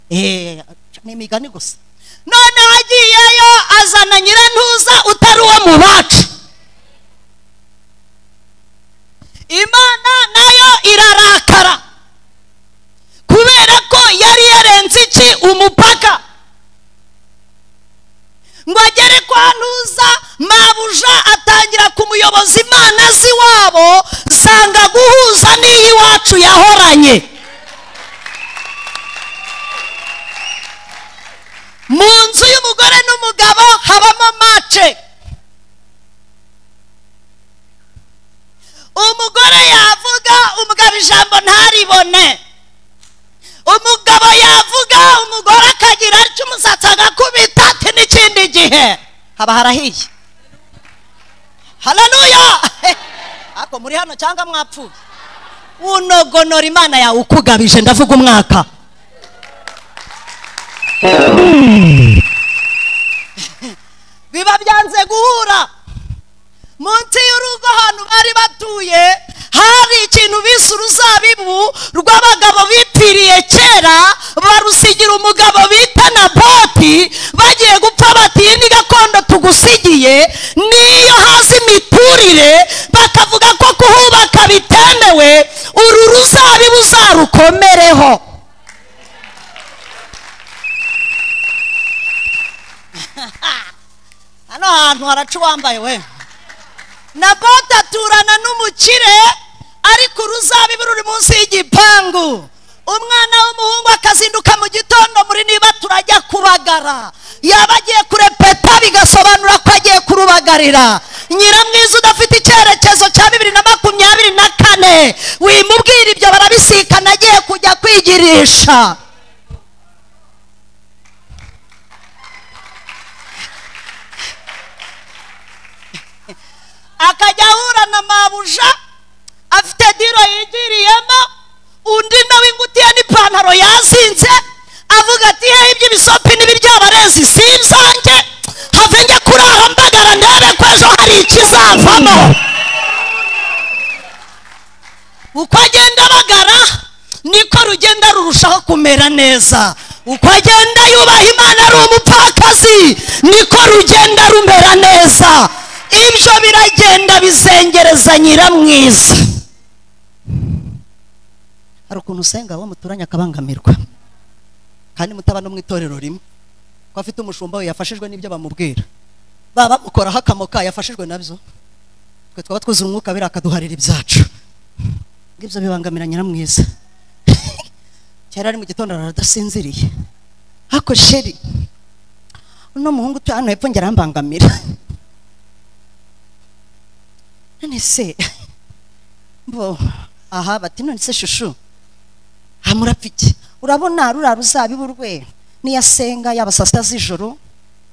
Eh, ni imigani gusa noneho agiyeyo azana nyirantuza utari uwo mu bacu imana nayo irarakara kubera ko yari yarenze iki umupaka ngo agere kwa ntuza mabuja atangira kumuyoboza imana z'iwabo zanga guhuza n'iy'iwacu yahoranye mu nzu y'umugore n'umugabo habamo mace umugore yavuga umugabo ijambo ntaribone umugabo yavuga umugore akagira atyo umusatsi agakubita ati n'ikindi gihe haba harahiye hararuya ariko muri hano cyangwa mwapfuye unogonora imana yawe ukugabije ndavuga umwaka biba byanze guhura munsi y'urugo ahantu bari batuye hari ikintu bise uruzabibu rw'abagabo bipfiriye kera barusigira umugabo bita naboti bagiye gupfa bati iyi ni gakondo tugusigiye niyo hasi imiturire bakavuga ko kuhubaka bitemewe uru ruzabibu uzarukomereho hano hantu haraca uwambaye we na bote aturana n'umukire ariko uruzabibu ruri munsi y'igipangu umwana w'umuhungu akazinduka mu gitondo muri niba turajya kubagara yaba agiye kurepeta bigasobanura ko agiye kurubagarira nyiramwiza udafite icyerekezo cya bibiri na makumyabiri na kane wimubwira ibyo barabisikana agiye kujya kwigirisha akajya ahura na mabuja afite diro yigiriyemo undi nawe ingutiya n'ipantaro yazinze avuga ati hehe iby'ibisopi n'ibiryaba rezi si ibyanjye ntazavamo uko agenda abagara niko rugenda rurushaho kumera neza uko agenda yubaha imana ari umupfakazi niko rugenda rumera neza ibyo biragenda bizengereza nyiramwiza hari ukuntu usenga uwo muturanye akabangamirwa kandi mutaba no mu itorero rimwe ko afite umushumba we yafashijwe n'ibyo bamubwira baba bamukoraho akamoka yafashijwe nabyo twe twaba twuzuye umwuka biriya akaduharira ibyacu ngibyo bibangamira nyiramwiza kera ari mu gitondo aradasinziriye ariko sheri uno muhungu utuye hano hepfo ngo arambangamira none se mbo aha bati none se shushu hamurapfiki urabona ruriya ruzabibu rwe niyo asenga yaba saa sita z'ijoro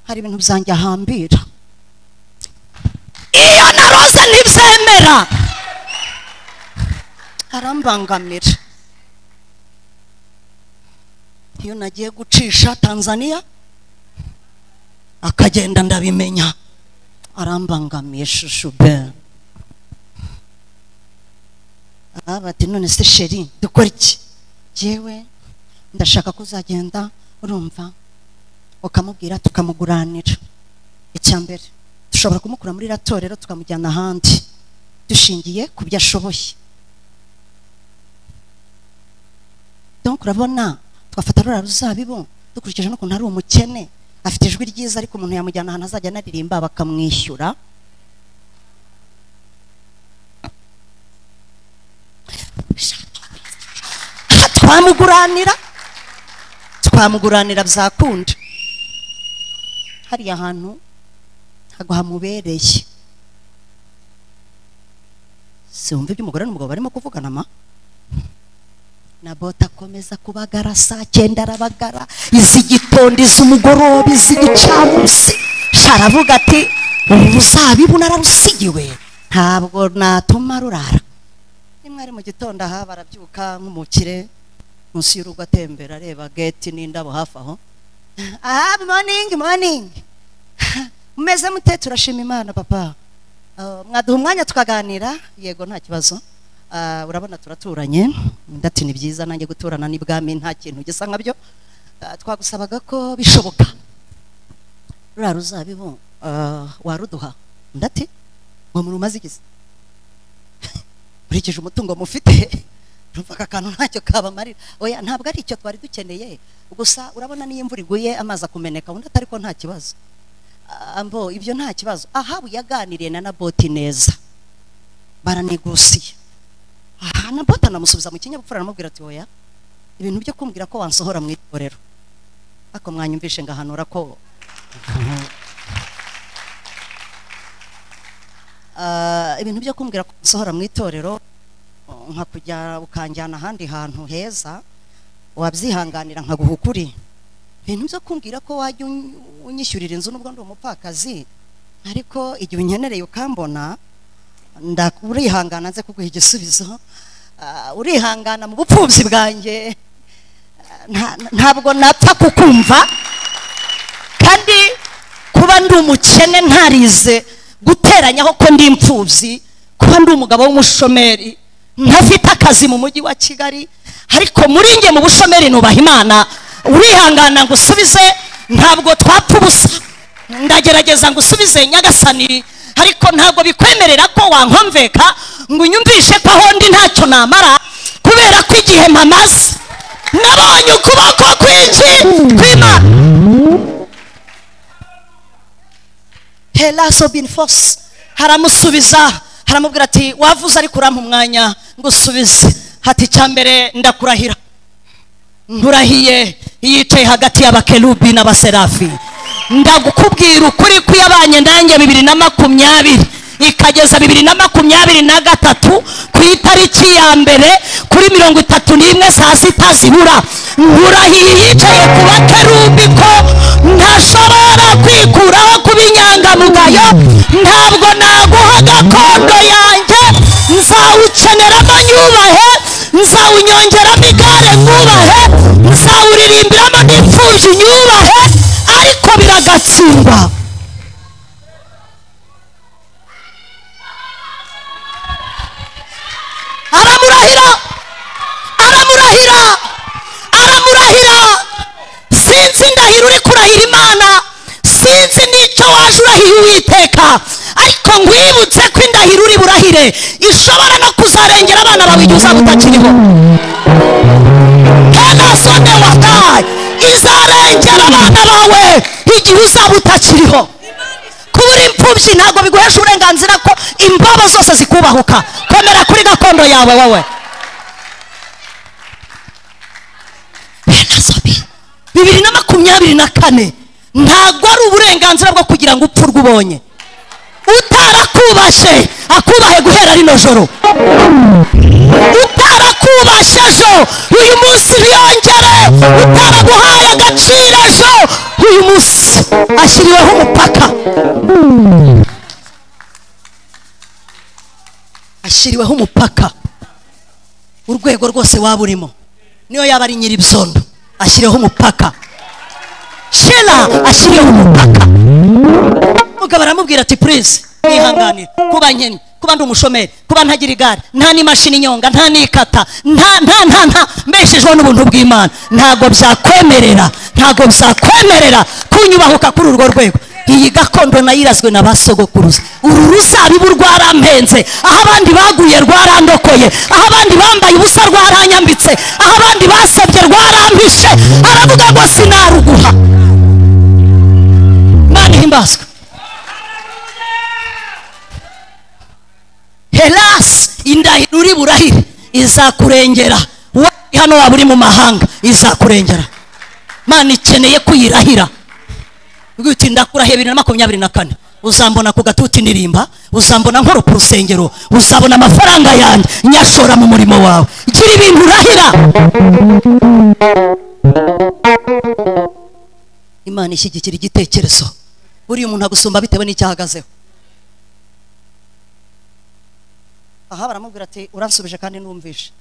hari ibintu byanjye ahambira iyo naroze ntibyemera arambangamira iyo nagiye gucisha tanzania akagenda ndabimenya arambangamiye shushu be aha bati none se sheri dukora iki yewe ndashaka ko uzagenda urumva ukamubwira tukamuguranira icya mbere dushobora kumukura muri iriya torero tukamujyana ahandi dushingiye ku byo ashoboye donc urabona twafata ruriya ruzabibu dukurikije n'ukuntu ari umukene afite ijwi ryiza ariko umuntu yamujyana ahantu azajya anaririmba bakamwishyura twamuguranira twamuguranira byakunda hariya hantu ntabwo hamubereye siwumva ibyo umugore n'umugabo barimo kuvugana ma na bote akomeza kubagara saa cyenda arabagara iz'igitondo iz'umugoroba iz'igicamunsi aravuga ati ubu ruzabibu nararusigiwe ntabwo natuma rurara nimwe ari mu gitondo aha barabyuka nk'umukire munsi y'urugo atembera areba geti n'indabo hafi aho aha moningi moningi umeze mute turashima imana papa mwaduha umwanya tukaganira yego nta kibazo urabona turaturanye ndati ni byiza nanjye guturana n'ibwami nta kintu gisa nka byo twagusabaga ko bishoboka ruriya ruzabibu waruduha ndati ngo murumaze igisa nkurikije umutungo mufite urumva aka kantu ntacyo kabamarira oya ntabwo ari icyo twari dukeneye gusa urabona niyo imvura iguye amazi akumeneka undi atari ko nta kibazo ambo ibyo nta kibazo ahabu yaganiriye na naboti neza baranegosiye aha nabota anamusubiza mu kinyabupfura aramubwira ati oya ibintu byo kumbwira ko wansohora mu itorero ariko mwanyumvishe ngahanura ko ibintu byo kumbwira ko wansohora mu itorero nka kujya ukanjyana ahandi hantu heza wabyihanganira nkaguha ukuri ibintu byo kumbwira ko wajya unyishyurira inzu n'ubwo ndi umupfakazi ariko igihe unyenereye ukambona urihangana nze kuguha igisubizo urihangana mu bupfubyi bwanjye ntabwo napfa kukumva kandi kuba ndi umukene ntarize guteranyaho ko ndi imfubyi kuba ndi umugabo w'umushomeri ntafite akazi mu mujyi wa kigali ariko muri nge mu bushomeri nubaha imana urihangana ngo usubize ntabwo twapfa ubusa ndagerageza ngo usubize nyagasani ariko ntabwo bikwemerera ko wankomveka ngo unyumvishe ko aho ndi ntacyo namara kubera ko igihe mpamaze nabonye ukuboko kwinshi kw'imana helaso bini fosi haramusubiza haramubwira ati wavuze ariko urampa umwanya ngo usubize hati icya mbere ndakurahira ndurahiye yicaye hagati y'abakerubi n'abaserafi ndagukubwira ukuri ko iyabanye nanjye bibiri na makumyabiri ikageza bibiri na makumyabiri na gatatu ku itariki ya mbere kuri mirongo itatu n'imwe saa sita zibura nkurahiye yicaye ku bakerubi ko ntashobora kwikuraho kuba inyangamugayo ntabwo naguha gakondo yanjye nzawukeneramo nyubahe nzawunyongeramo igare mwubahe nzawuririmbiramo n'imfubyi nyubahe ariko biragatsindwa urahira uri kurahira imana sinzi n'icyo waje urahiye uwiteka ariko nkwibutse ko indahiro uri burahire ishobora no kuzarengera abana bawe igihe uzaba utakiriho kenasone watayi izarengera abana bawe igihe uzaba utakiriho kuba uri imfubyi ntabwo biguhesha uburenganzira ko imbobo zose zikubahuka komera kuri gakondo yawe wowe Benasobi. bibiri na makumyabiri na kane ntabwo ari uburenganzira bwo kugira ngo upfe urwo ubonye utarakubashe akubahe guhera rino joro utarakubashe ejo uyu munsi ntiyongere utaraguhaye agaciro ejo uyu munsi ashyiriweho umupaka ashyiriweho umupaka urwego rwose waba urimo niyo yaba ari nyiribyondo ashyiriweho umupaka shela ashyiriyeho umupaka mugabo aramubwira ati purize mwihanganire kuba nkennye kuba ndi umushomeri kuba ntagira igare nta n'imashini inyonga nta n'ikata nta nta nta nta mbeshejweho n'ubuntu bw'imana ntabwo byakwemerera ntabwo byakwemerera kunyubahuka kuri urwo rwego iyi gakondo nayo irazwe na ba sogokuruza uru ruzabibu rwarampenze aho abandi baguye rwarandokoye aho abandi bambaye ubusa rwaranyambitse aho abandi basabye rwarampishe aravuga ngo sinaruguha imana ihimbazwe herasi indahiro uri burahire izakurengera wowe hano waba uri mu mahanga izakurengera imana ikeneye kuyirahira ubwo uti ndakurahiye bibiri na makumyabiri na kane uzambona ku gatuti ndirimba uzambona nkora ku rusengero uzabona amafaranga yanjye nyashora mu murimo wawe gira ibintu urahira imana ishyigikira igitekerezo buriya umuntu agusumba bitewe n'icyo ahagazeho aha baramubwira ati uransubije kandi numvishe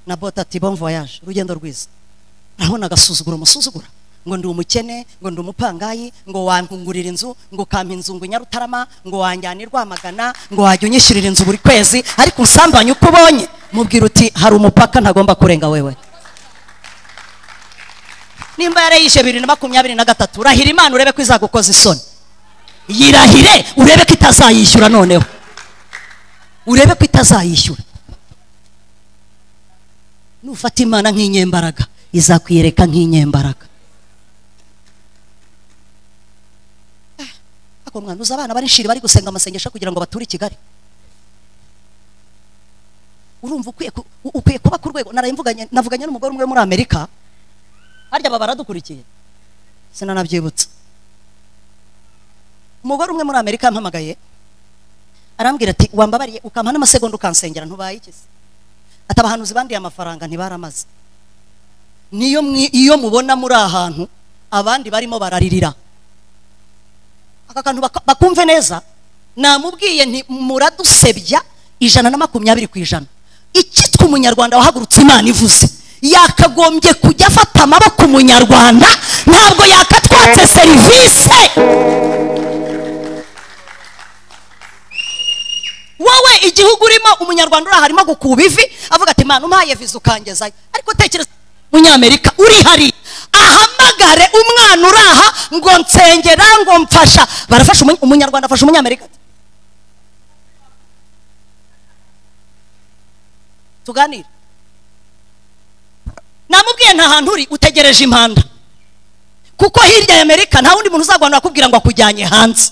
na bote ati bon voyage urugendo rwiza urabona agasuzugura umusuzugura ngo ndi umukene ngo ndi umupangayi ngo wankungurira inzu ngo ukampa inzu ngo nyarutarama ngo wanjyane rwamagana ngo wajya unyishyurira inzu buri kwezi ariko usambanye uko ubonye mubwira uti hari umupaka ntagomba kurenga wewe nimba yarayishe bibiri na makumyabiri na gatatu rahira imana urebe ko izagukoza isoni yirahire urebe ko itazayishyura noneho urebe ko itazayishyura nufata imana nk'inyembaraga izakwiyereka nk'inyembaraga ariko mwana uzi abana bari shiri bari gusenga amasengesho kugira ngo bature i kigali urumva ukwiye ku- u- ukwiye kuba ku rwego narayimvuganye navuganye n'umugore umwe muri amerika harya aba baradukurikiye sinanabyibutsa umugore umwe muri amerika yampamagaye arambwira ati wambabariye ukampa n'amasegonda ukansengera ntubaye iki se ati abahanuzi bandiye amafaranga ntibaramaze niyo mwi- iyo mubona muri ahantu abandi barimo bararirira aka kantu baka- bakumve neza namubwiye nti muradusebya ijana na makumyabiri ku ijana icyitwa umunyarwanda wahagurutse imana ivuze yakagombye kujya afata amaboko umunyarwanda ntabwo yakatwatse serivisi wowe igihugu urimo umunyarwanda uri aha arimo gukuba ivi avuga ati mana umpaye viza ukangezayo ariko tekereza umunyamerika uri hari ahamagare umwana uri aha ngo nsengera ngo mfasha barafasha umuny- umunyarwanda afasha umunyamerika tuganire namubwiye nta hantu uri utegereje impanda kuko hirya ya amerika nta wundi muntu uzaguhanura akubwira ngo akujyanye hanze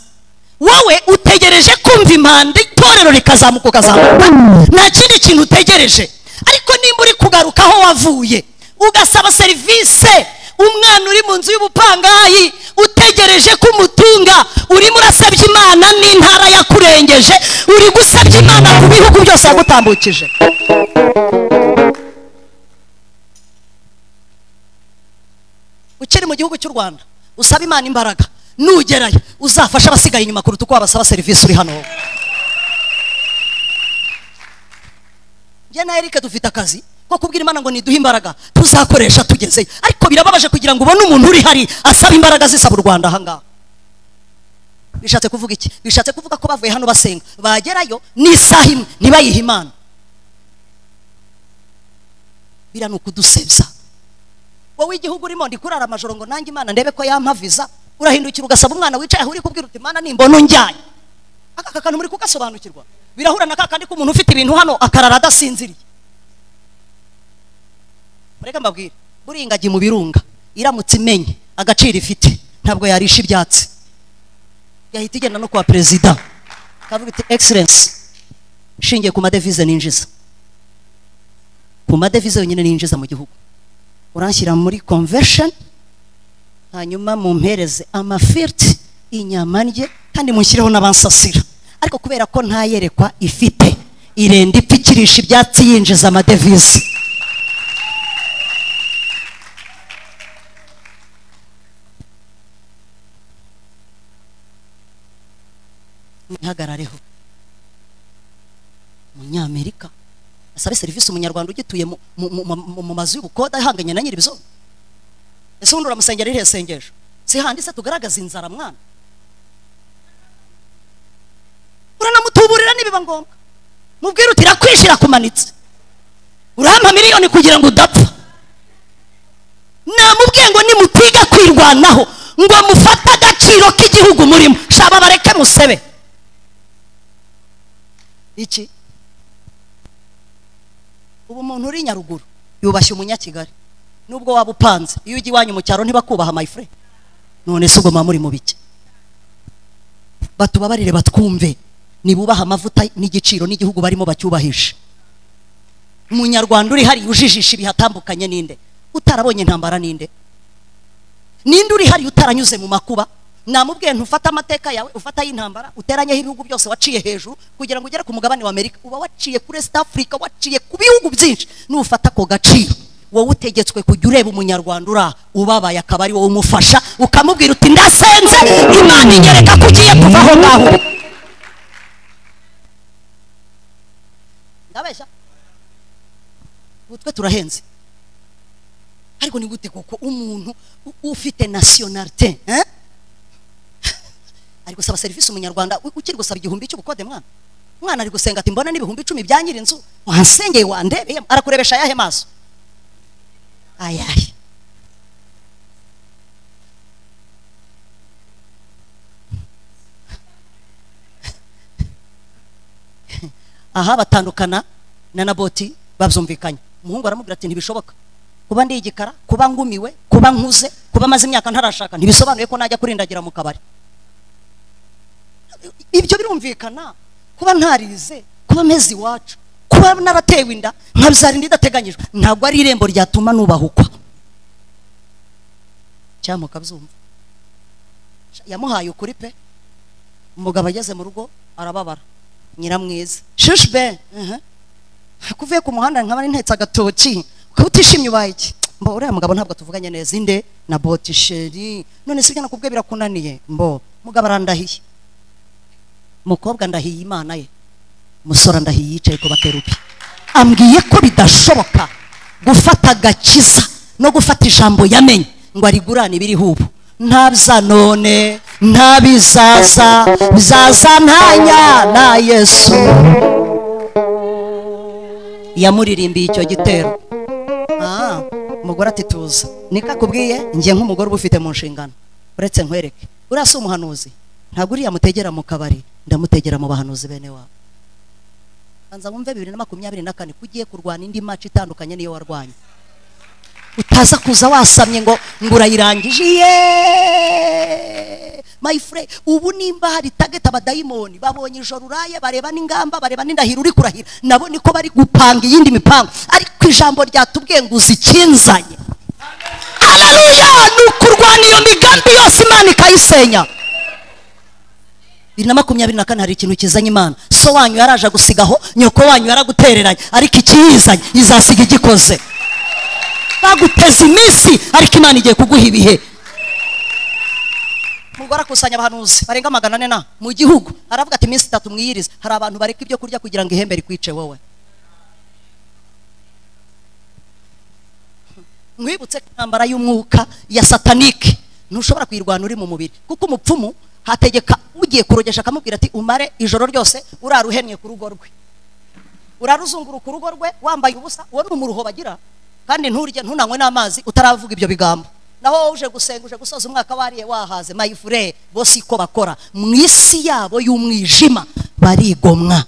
wowe utegereje kumva impanda itorero rikazamuka ukazamuka nta kindi kintu utegereje ariko nimba uri kugaruka aho wavuye ugasaba serivise umwana uri mu nzu y'ubupangayi utegereje ko umutunga urimo urasebya imana n'intara yakurengeje uri gusebya imana ku bihugu byose yagutambukije ukiri mu gihugu cy'u rwanda usaba imana imbaraga nugerayo uzafashe abasigaye inyuma kuruta uko wabasaba serivisi uri hano wowe njye na erike dufite akazi ko kubwira imana ngo niduhe imbaraga tuzakoresha tugezeyo ariko birababaje kugira ngo ubone umuntu uri hari asaba imbaraga zisaba u rwanda ahangaha bishatse kuvuga iki bishatse kuvuga ko bavuye hano basenga bagerayo n'isaha imwe ntibayihe imana biriya ni ukudusebya wowe igihugu urimo ndi kurara amajoro ngo nanjye imana ndebe ko yampa viza urahindukira ugasaba umwana wicaye aho uri kubwira uti imana nimbona unjyanye aka kantu muri kugasobanukirwa birahura na kakandi k'umuntu ufite ibintu hano akarara adasinziriye mureke mbabwire buriya ingagi mu birunga iramutse imenye agaciro ifite ntabwo yarisha ibyatsi yahita igenda no kwa perezida kavuga iti egiserensi ishingiye ku madevize ninjiza ku madevize yonyine ninjiza mu gihugu uranshyira muri convention hanyuma mumpereze amafiriti inyama ndye kandi mushyireho n'abansasira ariko kubera ko ntayerekwa ifite irenda ipfa ikirisha ibyatsi yinjiza amadevize mwihagarareho umunyamerika asabe serivisi umunyarwanda ugituye mu- mu- mu- mu- mu mazu y'ubukode ahanganye na nyir'ibizongo ese ubundi uramusengera irihe sengesho sihanditse tugaragaza inzara mwana uranamutuburira nibiba ngombwa mubwire uti irakwishe irakumanitse urampa miliyoni kugira ngo udapfa namubwiye ngo nimutiga kwirwanaho ngo mufate agaciro k'igihugu murimo shaba bareke musebe iki ubu umuntu uri nyaruguru yubashye umunyakigali nubwo waba upanze iyo ujya iwanyu mu cyaro ntibakubaha mayifure none se ubwo muba muri mu biki batubabarire batwumve nibubaha amavuta n'igiciro n'igihugu barimo bacyubahisha umunyarwanda uri hariya ujijisha ibihatambukanye ninde utarabonye intambara ninde ninde uri hariya utaranyuze mu makuba namubwiye ntufate amateka yawe ufata y'intambara uteranyeho ibihugu byose waciye hejuru kugira ngo ugere ku mugabane wa amerika uba waciye kuri est africa waciye ku bihugu byinshi nufata ako gaciro wowe utegetswe kujya ureba umunyarwanda uri aha ubabaye akaba ari wowe umufasha ukamubwira uti ndasenze imana inyereka ko ugiye kuva aho ngaho ndabeshya ubu twe turahenze ariko ni gute koko umuntu u- ufite nasiyonarite eh? ari gusaba serivisi umunyarwanda u- ukiri gusaba igihumbi cy'ubukode mwana umwana ari gusenga ati mbona n'ibihumbi icumi bya nyiri inzu wansengeye wandebe yem." arakurebesha ayahe maso ayahe aha batandukana na naboti babyumvikanye umuhungu aramubwira ati ntibishoboka kuba ndi igikara kuba ngumiwe kuba nkuze kuba maze imyaka ntarashaka ntibisobanuye ko najya kurindagira mu kabari ibyo birumvikana kuba ntarize kuba mezi iwacu kuba naratewe inda nkabyara inda idateganyijwe ntabwo ari irembo ryatuma nubahukwa cyangwa mukabyumva yamuhaye ukuri pe umugabo ageze mu rugo arababara nyiramwiza shushbe kuvuye ku muhanda nkaba ntetse agatoki ukaba utishimye ubaye iki mbo uriya mugabo ntabwo tuvuganye neza inde na boti sheri none si ibyo nakubwiye birakunaniye mbo mugabo arandahiye mukobwa ndahiye imana ye musore ndahiye yicaye ku bakerubi ambwiye ko bidashoboka gufata agakiza no gufata ijambo yamenye ngo arigurane ibiriho ubu ntabza none ntabizaza bizaza ntanya na yesu yamuririmbiye icyo gitero Ah, umugore ati tuza niko akubwiye njye nk'umugore uba ufite mu nshingano uretse nkwereke uriya si umuhanuzi ntabwo uriya mutegera mu kabari ndamutegera mu bahanuzi bene wabo banza wumve bibiri na makumyabiri na kane ko ugiye kurwana indi maci itandukanye n'iyo warwanye utaza kuza wasamye ngo ngo urayirangije yeee my friend ubu nimba hari target abadayimoni babonye ijoro uraye bareba n'ingamba bareba n'indahiro uri kurahira nabo niko bari gupanga iyindi mipango ariko ijambo ryatubwiye ngo uzi ikinzanye hararuya ni ukurwana iyo migambi yose imana ikayisenya bibiri na makumyabiri na kane hari ikintu kizanye imana so wanyu yaraje agusigaho nyoko wanyu yaragutereranye ariko ikiyizanye izasiga igikoze baguteza iminsi ariko imana igiye kuguha ibihe mugore akusanya abahanuzi barenga magana ane na mu gihugu aravuga ati iminsi itatu mwiyirize hari abantu bareka ibyo kurya kugira ngo ihembe rikwice wowe nkwibutse ko intambara y'umwuka ya satanike ntushobora kuyirwana uri mu mubiri kuko umupfumu hategeka ugiye kurogesha akamubwira ati umare ijoro ryose urara uhenye ku rugo rwe urara uzunguruka urugo rwe wambaye ubusa uwo ni umuruho bagira kandi nturye ntunanywe n'amazi utaravuga ibyo bigambo naho wowe uje gusenga uje gusoza umwaka wariye wahaze mayifure bo si ko bakora mu isi yabo y'umwijima barigomwa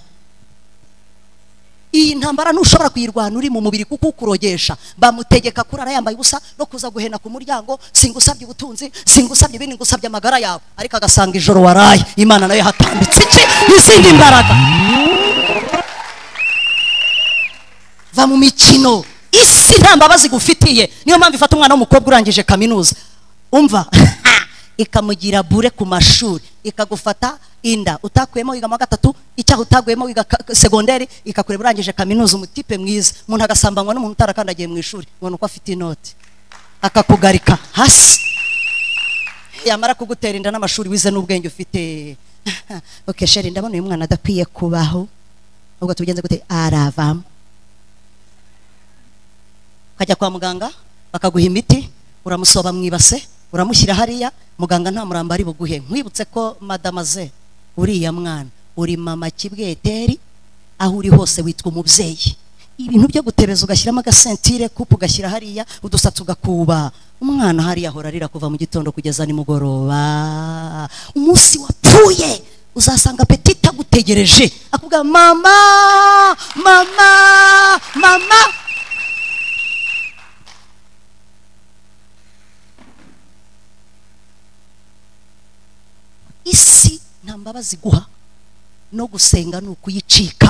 iyi ntambara ntushobora kuyirwana uri mu mubiri kuko ukurogesha bamutegeka kurara yambaye ubusa no kuza guhena ku muryango singusabye ubutunzi singusabye ibindi ngusabye amagara yawe ariko agasanga ijoro waraye imana nayo hatambitse iki n'izindi mbaraga va mu mikino isi nta mbabazi igufitiye niyo mpamvu ifata umwana w'umukobwa urangije kaminuza umva ikamugira bure ku mashuri ikagufata inda utakuyemo wiga mu wa gatatu icyaha utaguyemo wiga ka- segonderi ikakureba urangije kaminuza umutipe mwiza umuntu agasambanywa n'umuntu utarakandagiye mu ishuri ubona uko afite inoti akakugarika hasi yamara kugutera inda n'amashuri wize n'ubwenge ufite okay sheri ndabona uyu mwana adakwiye kubaho ubwo tubigenze gute aravamo ukajya kwa muganga bakaguha imiti uramusoba mu ibase uramushyira hariya muganga nta murambo ari buguhe nkwibutse ko madamaze uriya mwana uri mama kibweteri aho uri hose witwa umubyeyi ibintu byo gutebeza ugashyiramo agasentire kupu ugashyira hariya udusatsi ugakuba umwana hariya ahora arira kuva mu gitondo kugeza nimugoroba umunsi wapfuye uzasanga apeti itagutegereje akubwira mama mama mama isi nta mbabazi iguha no gusenga ni ukuyicika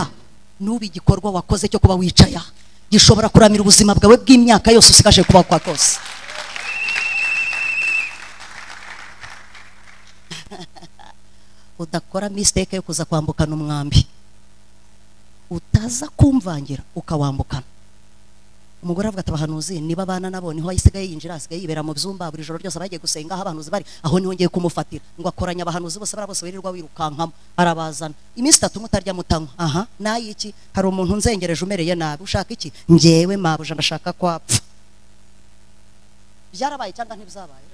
n'uba igikorwa wakoze cyo kuba wicaya gishobora kuramira ubuzima bwawe bw'imyaka yose usigaje kuba kwa kose udakora misiteke yo kuza kwambukana umwambi utaza kumvangira ukawambukana umugore avuga ati abahanuzi niba abana nabo niho asigaye yinjira asigaye yibera mu byumba buri joro ryose abagiye gusenga aho abahanuzi bari aho niho ngiye kumufatira ngo akoranya abahanuzi bose bariya bose wirirwa wirukankamo arabazana iminsi itatu mutarya mutanywa aha nayo iki hari umuntu nzengereje umereye nabi ushaka iki ngewe mabuja ndashaka kwapfa byarabaye cyangwa ntibyabaye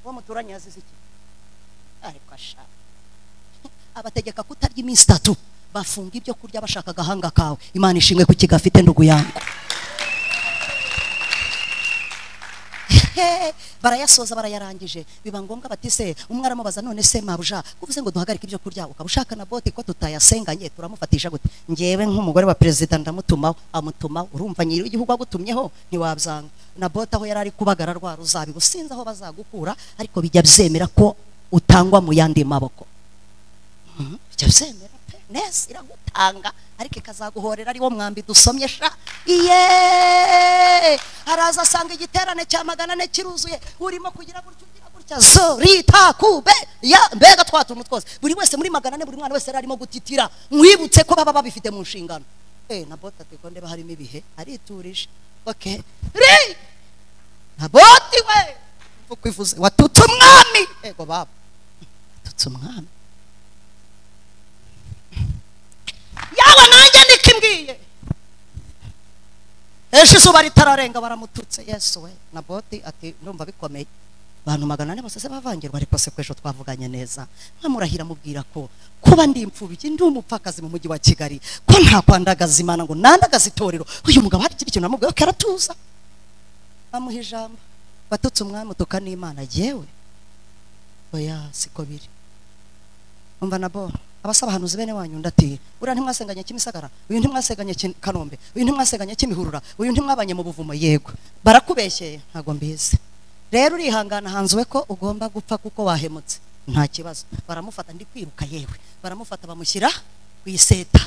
uwo muturanye yazize iki ariko ashaka abategeka kutarya iminsi itatu bafunga ibyo kurya bashaka agahanga kawe imana ishimwe ku kigafite ndugu yangu He, barayasoza barayarangije biba ngombwa bati se umwe aramubaza none se mabuja uvuze ngo duhagarike ibyo kurya ukaba ushaka na bote ko tutayasenganye turamufatisha gute ngewe nk'umugore wa perezida ndamutumaho amutumaho urumva nyiri w'igihugu agutumyeho ntiwabyanga na bote aho yari ari kubagara rwa ruzabibu sinzi aho bazagukura ariko bijya byemera ko utangwa mu yandi maboko Mhm, bijya byemera pe neza iragutanga ariko ikazaguhorera ari wo mwambi dusomye sha iye araza asanga igiterane cya magana ane kiruzuye urimo kugira gutya ugira gutya zo rita kube ya mbega twa tuntu twose buri wese muri magana ane buri mwana wese yari arimo gutitira mwibutse ko baba babifite mu nshingano eh na bota teko ndeba harimo ibihe ariturije okay ri na boti we mvuga kwivuze watutse umwami ego baba watutse umwami yawe nanjye niko imbwiye ejo izuba ritararenga baramututse yesu we na boti ati ndumva bikomeye abantu magana ane bose se bavangirwa ariko se ko ejo twavuganye neza nkamurahira mubwira ko kuba ndi imfubyi ndi umupfakazi mu mujyi wa kigali ko nta kwandagaza imana ngo nandagaze itorero uyu mugabo hari ikindi kintu namubwiye ko aratuza bamuha ijambo batutse umwami utuka n'imana yewe oya siko biri umva nabo abasaba abahanuzi bene wanyu ndati uriya ntimwasenganye kimisagara uyu ntimwasenganye Ki- kanombe uyu ntimwasenganye kimihurura uyu ntimwabanye mu buvumo yego barakubeshyeye ntabwo mbizi rero urihangana hanzuwe ko ugomba gupfa kuko wahemutse nta kibazo baramufata ndi kwiruka yewe baramufata bamushyira ku iseta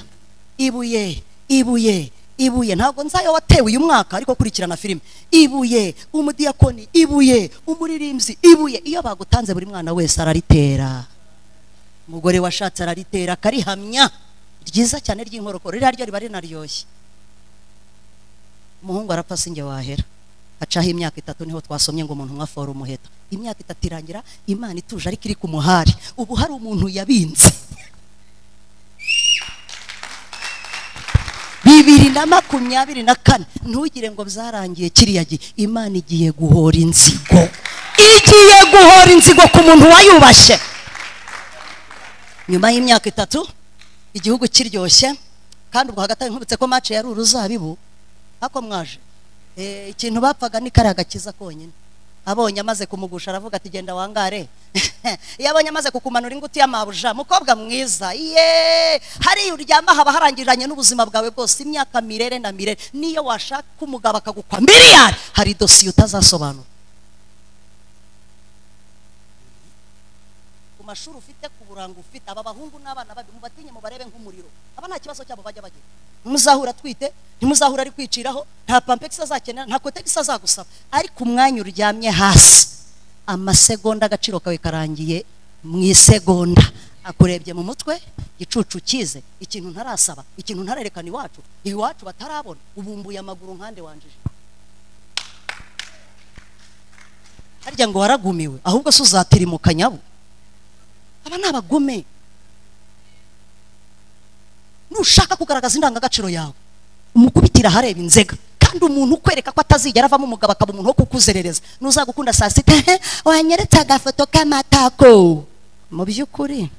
ibuye ibuye ibuye ntabwo nzayo watewe uyu mwaka ariko kurikirana filime ibuye umudiyakoni ibuye umuririmbyi ibuye iyo bagutanze buri mwana wese araritera umugore washatse araritera akarihamya ryiza cyane ry'inkorokoro ririya ryo riba rinaryoshye umuhungu arapfa sinjye wahera hacaho imyaka itatu niho twasomye ngo umuntu umwe afora umuheto imyaka itatu irangira imana ituje ariko iri ku muhari ubu hari umuntu yabinze bibiri na makumyabiri na kane ntugire ngo byarangiye kiriya gihe imana igiye guhora inzigo igiye guhora inzigo ku muntu wayubashye nyuma y'imyaka itatu igihugu kiryoshye kandi ubwo hagati aho nkwibutse ko mace yari uruzabibu ako mwaje Eh, ikintu bapfaga ni kariya gakiza konyine abonye amaze kumugusha aravuga ati genda wangare iyo abonye amaze kukumanura inguti y'amabuja mukobwa mwiza ye hariya uryama haba harangiranye n'ubuzima bwawe bwose imyaka mirere na mirere niyo washaka umugabo akagukwa miliyari hari dosiye utazasobanura ku mashuri ufite ku buranga ufite aba bahungu n'abana babi mubatinye mubarebe nk'umuriro aba nta kibazo cyabo bajya bagira ntimuzahura atwite ntimuzahura ari kwiciraho nta pampegisi azakenera nta kotegisi azagusaba ariko umwanya uryamye hasi amasegonda agaciro kawe karangiye mu isegonda akurebye mu mutwe igicucu kize ikintu ntarasaba ikintu ntararekana iwacu iwacu batarabona ubumbuye amaguru nkande wanjije harya ngo waragumiwe ahubwo se uzatirimukanya nyabu aba ni abagome nushaka kugaragaza indangagaciro yawe umukubitira ahareba inzega kandi umuntu ukwereka ko atazigera avamo umugabo akaba umuntu wo kukuzerereza n'uzagukunda saa sita "Hehe, wanyeretse agafoto k'amatako mu by'ukuri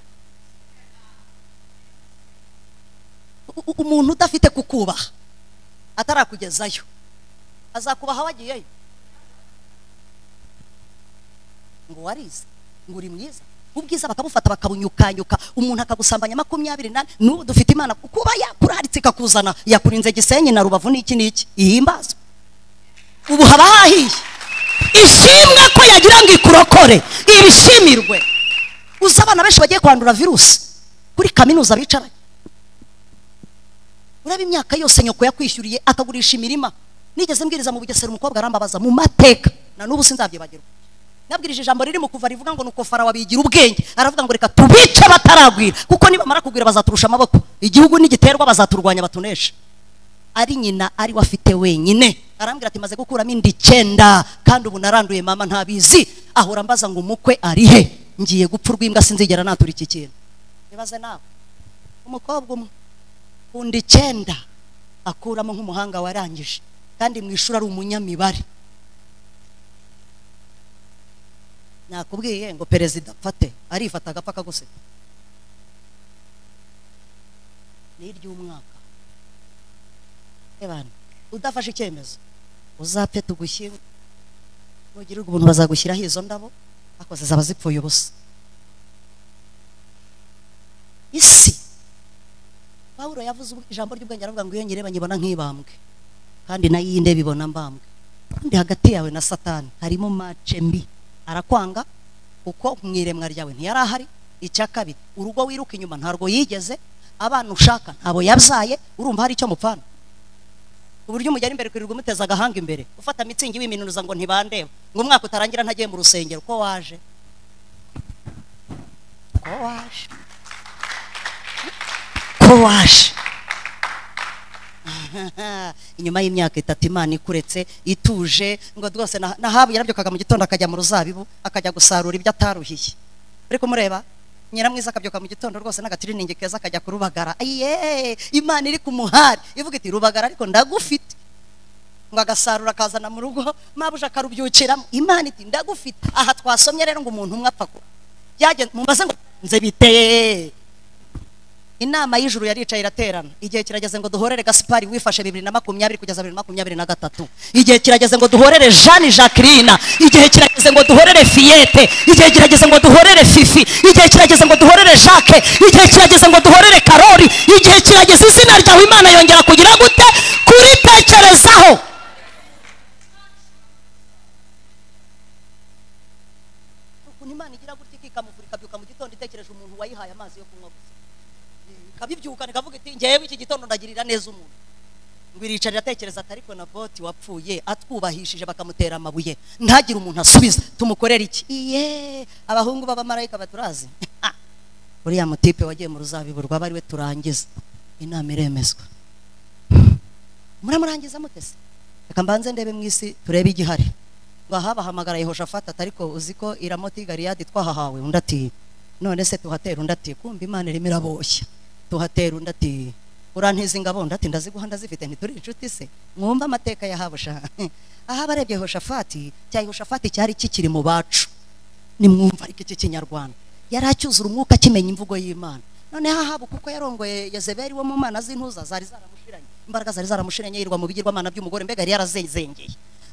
u- u- umuntu udafite kukubaha atarakugezayo azakubaha wagiyeyo ngo warize ngo uri mwiza ubwiza bakabufata bakabunyukanyuka umuntu akagusambanya makumyabiri nane n'ubu dufite imana kuba yakuraritse ikakuzana yakurinze gisenyi na rubavu n'iki n'iki ihimbazwe ubu haba hahiye ishimwe ko yagira ngo ikurokore ibishimirwe uzi abana benshi bagiye kwandura virusi kuri kaminuza bicaranye uraba imyaka yose nyoko yakwishyuriye akagurisha imirima nigeze mbwiriza mu bugesera umukobwa arambabaza mu mateka na n'ubu sinzabyibagirwa nabwirije ijambo riri mu kuva rivuga ngo nuko farawo abigira ubwenge aravuga ngo reka tubice bataragwira kuko nibamara kugwira bazaturusha amaboko igihugu nigiterwa bazaturwanya batunesha ari nyina ari we afite wenyine arambwira ati maze gukuramo inda icyenda kandi ubu naranduye mama ntabizi ahora ambaza ngo umukwe ari he ngiye gupfa urw'imbwa sinzigera natura iki kintu bibaze nawe umukobwa umwe ku nda icyenda akuramo nk'umuhanga warangije kandi mu ishuri ari umunyamibare nakubwiye ngo perezida mfate arifata agapfa akaguseka ni iry'umwaka ebana udafashe icyemezo uzapfe tugushyingo nugirirwa ubuntu bazagushyiraho izo ndabo ariko zizaba zipfuye ubusa isi pawulo yavuze ubwe- ijambo ry'ubwenge aravuga ngo iyo nyireba nyibona nk'ibambwe kandi nayo iyi ndeba ibona mbambwe kandi hagati yawe na satani harimo mace mbi arakwanga kuko mu iremwa ryawe ntiyari ahari icya kabiri urugo wiruka inyuma ntarwo yigeze abana ushaka ntabo yabyaye urumva hari icyo mupfana ku buryo umugera imbere kwirirwa umuteza agahanga imbere ufata mitsingi wiminuza ngo ntibandeba ngo umwaka utarangira ntagiye mu rusengero ko waje ko waje ko waje inyuma y'imyaka itatu imana ikuretse ituje ngo rwose na- nahabu yarabyokaga mu gitondo akajya mu ruzabibu akajya gusarura ibyo ataruhiye uri kumureba nyiramwiza akabyuka mu gitondo rwose n'agatiriningi keza akajya kurubagara ayiye imana iri ku muhari ivuga iti rubagara ariko ndagufite ngo agasarura akazana mu rugo mabuja akarubyukiramo imana iti ndagufite aha twasomye rero ngo umuntu umwe apfa kuba byagenze mumaze ngo nze biteye inama y'ijuru yaricaye iraterana igihe kirageze ngo duhorere gasipari wifashe bibiri na makumyabiri kugeza bibiri na makumyabiri na gatatu igihe kirageze ngo duhorere jeanne jacqueline igihe kirageze ngo duhorere fiyete igihe kirageze ngo duhorere fifi igihe kirageze ngo duhorere jacques igihe kirageze ngo duhorere karori igihe kirageze izina ryawe imana yongera kugira gute kuritekerezaho ukuntu imana igira gutya ikikamuvura ikabyuka mu gitondo itekereje umuntu wayihaye amazi yo kunywa gusa kabibyukana kavuga iti ngewe iki gitondo ndagirira neza umuntu ngo iricara iratekereza ati ariko na boti wapfuye atwubahishije bakamutera amabuye ntagire umuntu asubiza tumukorera iki iye abahungu b'abamarayika baturazi Ah, uriya mutipe wagiye mu ruzabibu rwaba ariwe turangiza inama iremezwa muramurangiza mutese reka mbanze ndebe mu isi turebe igihari ngo aha bahamagara yehoshafata ati ariko uzi ko iramoti galiyadi twahahawe undi ati none se tuhatera undi ati kumva imana irimo iraboshya tuhatera undi ati urantiza ingabo undi ati ndaziguha ndazifite ntituri inshuti se mwumve amateka yahabusha aha barebye yehoshafati cya yehoshafati cyari kikiri mu bacu nimwumva ariko iki kinyarwanda yari acyuzura umwuka akimenya imvugo y'imana noneho ahabu kuko yarongoye yezeberi wo mu mana z'intuza zari zaramushiranye imbaraga zari zaramushiranye yirwa mu bigirwamana by'umugore mbega yari yarazengeye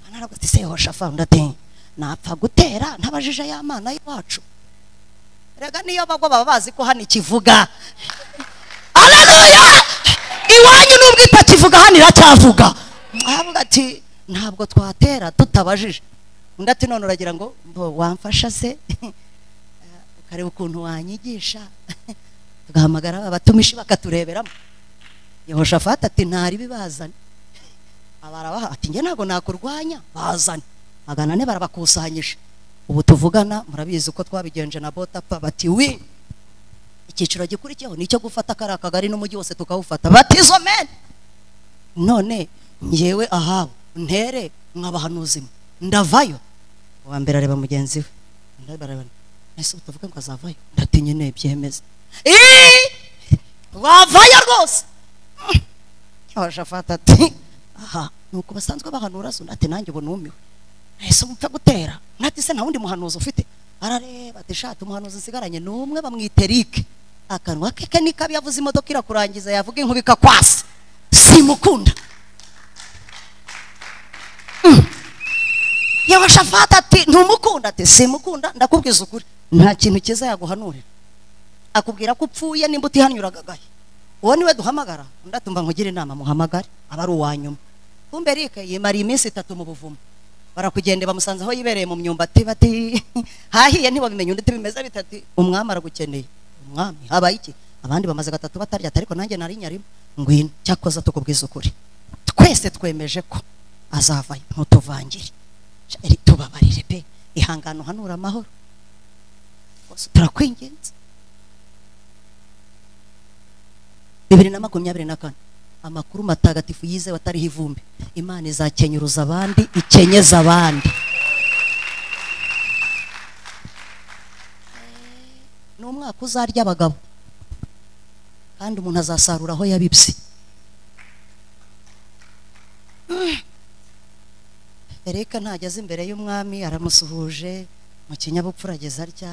anaravuga ati sehoshafari ndatinya napfa gutera ntabajije ya mana y'iwacu rega niyo bagwa baba bazi ko hano ikivuga aleluya iwanyu nubwo itakivuga hano iracyavuga aravuga ati ntabwo twatera tutabajije undi ati none uragira ngo mbo wamfasha se ukareba ukuntu wanyigisha tugahamagara abatumishi bakatureberamo yehoshafati ati ntari bibazane abarabaha ati njye ntabwo nakurwanya bazane magana ane barabakusanyije ubu tuvugana murabizi ko twabigenje na bota apfa bati wi icyiciro gikurikiyeho nicyo gufata kariya kagari n'umujyi wose tukawufata bati izo meni none ngewe ahabu ntere mwabahanuzi ndavayo uwa mbere areba mugenzi we undi areba ese utavuga ngo azavayo ndatinye ne byemeza iii wavayo rwose abashafata ati aha nuko basanzwe bahanura zo ati nanjye ubu numiwe ese mupfa gutera ntati se nta wundi muhanuzi ufite arareba ati shati umuhanuzi nsigaranye ni umwe bamwita erike akanwa ke ke ni kabi yavuze imodoka irakurangiza yavuga inkuba ikakwasa simukunda yabashafata ati ntumukunda ati simukunda ndakubwiza ukuri nta kintu cyiza yaguhanurira akubwira ko upfuye nimba utihanuragagaye uwo niwe duhamagara undi atumva nkugire inama muhamagare aba ari uwa nyuma kumbe erike yimariye iminsi itatu mu buvumo barakugende bamusanze aho yibereye mu myumbati bati hahiye ntibabimenye undi tubimeze bitati umwami aragukeneye umwami habaye iki abandi bamaze gatatu batarya ariko nanjye nari nyarimo ngwino cyakoze tukubwiza ukuri twese twemeje ko azavayo ntutuvangire Eri, tubabarire pe ihangane uhanura amahoro Rwose turakwinginze bibiri na makumyabiri na kane amakuru matagatifu yizewe atariho ivumbi imana izakenyuruza abandi ikenyeza abandi ni umwaka uzarya abagabo kandi umuntu azasarura aho yabibye ereka ntageze imbere y'umwami aramusuhuje mu kinyabupfura ageze atya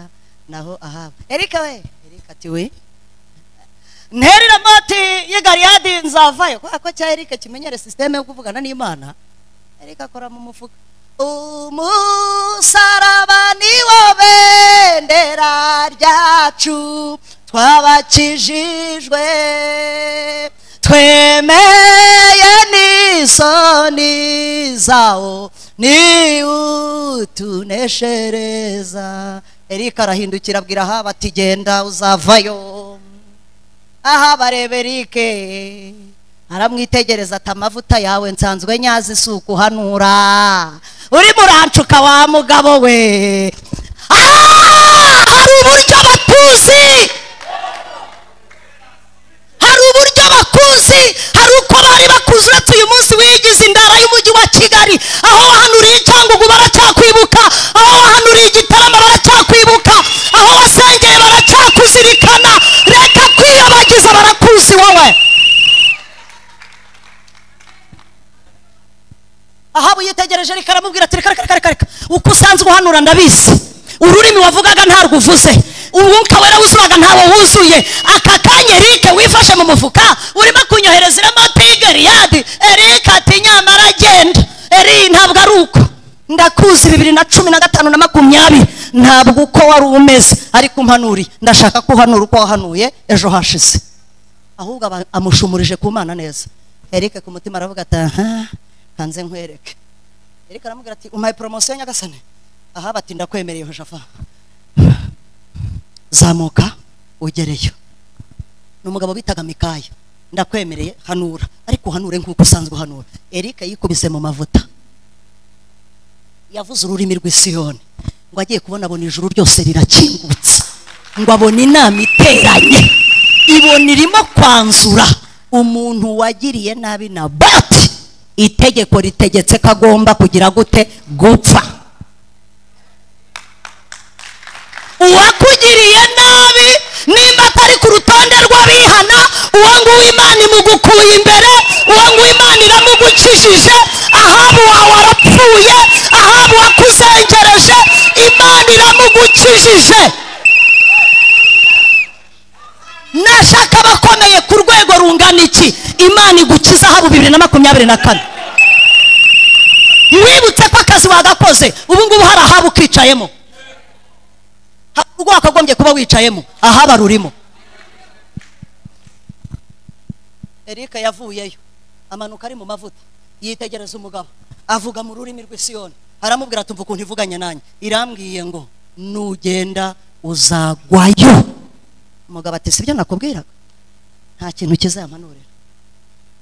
naho ahaba erika we erika ati we nterera moti y'igariyadi nzavayo ko cya erike kimenyere sisiteme yo kuvugana n'imana erike akora mu mufuka umusaraba niwo bendera ryacu twabakijijwe twemeye n'isoni zawo ni utuneshereza erike arahindukira abwira haba ati genda uzavayo aha bareba erike aramwitegereza ati amavuta yawe nsanzwe nyazi si ukuhanura urimo urancuka wa mugabo we hari uburyo batuzi hari uburyo bakuzi hari uko bari bakuzi uretse uyu munsi wigize indara y'umujyi wa kigali aho wahanuriye icyangugu baracyakwibuka aho wahanuriye igitaramo baracyakwibuka aho wasengeye baracyakuzirikana reka kwiyobagiza barakuzi wowe ahaba uyitegereje reka aramubwira ati reka reka reka reka uko usanzwe uhanura ndabizi ururimi wavugaga ntarwo uvuze umwuka wera wuzuraga ntawo wuzuye aka kanya erike wifashe mu mufuka urimo kunyohereza iramo pigeriyadi erike ati nyamara agenda eri ntabwo ari uko ndakuzi bibiri na cumi na gatanu na makumyabiri ntabwo uko wari umeze ariko umpanuriye ndashaka ko uhanura uko wahanuye ejo hashize ahubwo aba amushumurije ku mana neza erike ku mutima aravuga ati aha kanze nkwereke erike aramubwira ati umpaye poromosiyo nyagasane aha bati ndakwemereye hojafa zamuka ugereyo ni umugabo bitaga mikaya ndakwemereye hanura ariko uhanure nk'uko usanzwe uhanura erike yikubise mu mavuta yavuze ururimi rw'isiyoni ngo agiye kubona abona ijuru ryose rirakingutse ngo abona inama iteranye ibona irimo kwanzura umuntu wagiriye nabi na bati itegeko ritegetse ko agomba kugira gute gupfa uwakugiriye nabi nimba atari ku rutonde rw'abihana uwo nguwo imana imugukuye imbere uwo nguwo imana iramugukijije ahabu wawe warapfuye ahabu wakuzengereje imana iramugukijije na irashaka abakomeye ku rwego rungana iki imana igukiza haba bibiri na makumyabiri na kane mwibutse ko akazi wagakoze ubu ngubu hari ahaba ukicayemo hari urwo wakagombye kuba wicayemo ahaba rurimo erike yavuyeyo amanuka ari mu mavuta yitegereza umugabo avuga mu rurimi rw'isiyoni aramubwira ati mva ukuntu ivuganye nanjye irambwiye ngo nugenda uzagwayo umugabo ati sibyo nakubwiraga nta kintu kizampanurira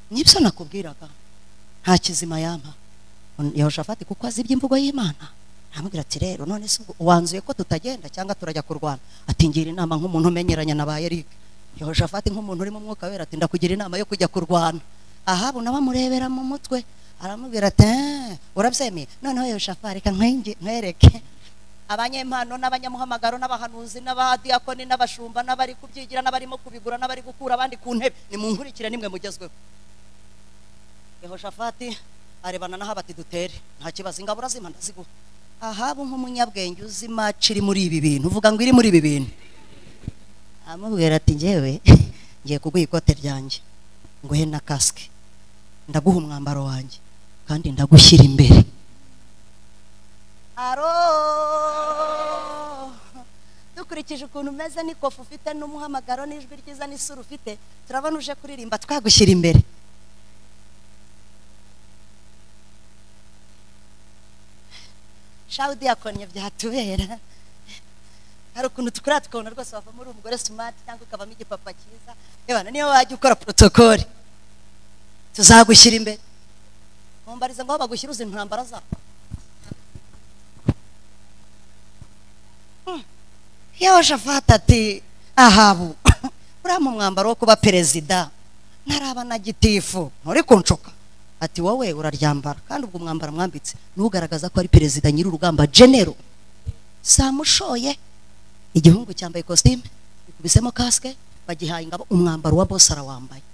nibyo nakubwiraga nta kizima yampa yehoshafati kuko azi iby'imvugo y'imana aramubwira ati rero none se ubwo wanzuye ko tutagenda cyangwa turajya kurwana ati ngira inama nk'umuntu umenyeranye na ba erike yehoshafati nk'umuntu uri mu mwuka wera ati ndakugira inama yo kujya kurwana ahabu nawe amurebera mu mutwe aramubwira ati "Eh, urabyemeye noneho yehoshafati reka nkwengi- nkwereke abanyempano n'abanyamuhamagaro n'abahanuzi n'abadiyakoni n'abashumba n'abari kubyigira n'abarimo kubigura n'abari gukura abandi ku ntebe nimunkurikire nimwe mugezweho yehoshafati arebana n'aho ati dutere nta kibazo ingabura zima ndaziguha ahabu nk'umunyabwenge uzi maci iri muri ibi bintu uvuga ngo iri muri ibi bintu amubwira ati ngewe ngiye kuguha ikote ryanjye nguhe na kasike ndaguha umwambaro wanjye kandi ndagushyira imbere aro dukurikije ukuntu umeze n'ikofu ufite n'umuhamagaro n'ijwi ryiza n'isura ufite turabona uje kuririmba twagushyira imbere shawu diyakonye byatubera hari ukuntu tukuriya tukabona rwose wavamo uri umugore sumati cyangwa ukavamo igipapa cyiza reba niyo wajya ukora porotokoli tuzagushyira imbere mumbarize ngo aho bagushyira uzi intambara zabo Hmm. yehoshafati ati ahabu uriya umwambaro wo kuba perezida ntaraba na gitifu nturi kunshuka ati wowe uraryambara kandi ubwo mwambara mwambitse ntugaragaza ko ari perezida nyiri urugamba genero samushoye igihungu cyambaye ikositime ikubisemo kasike bagihaye ingabo umwambaro wa bose arawambaye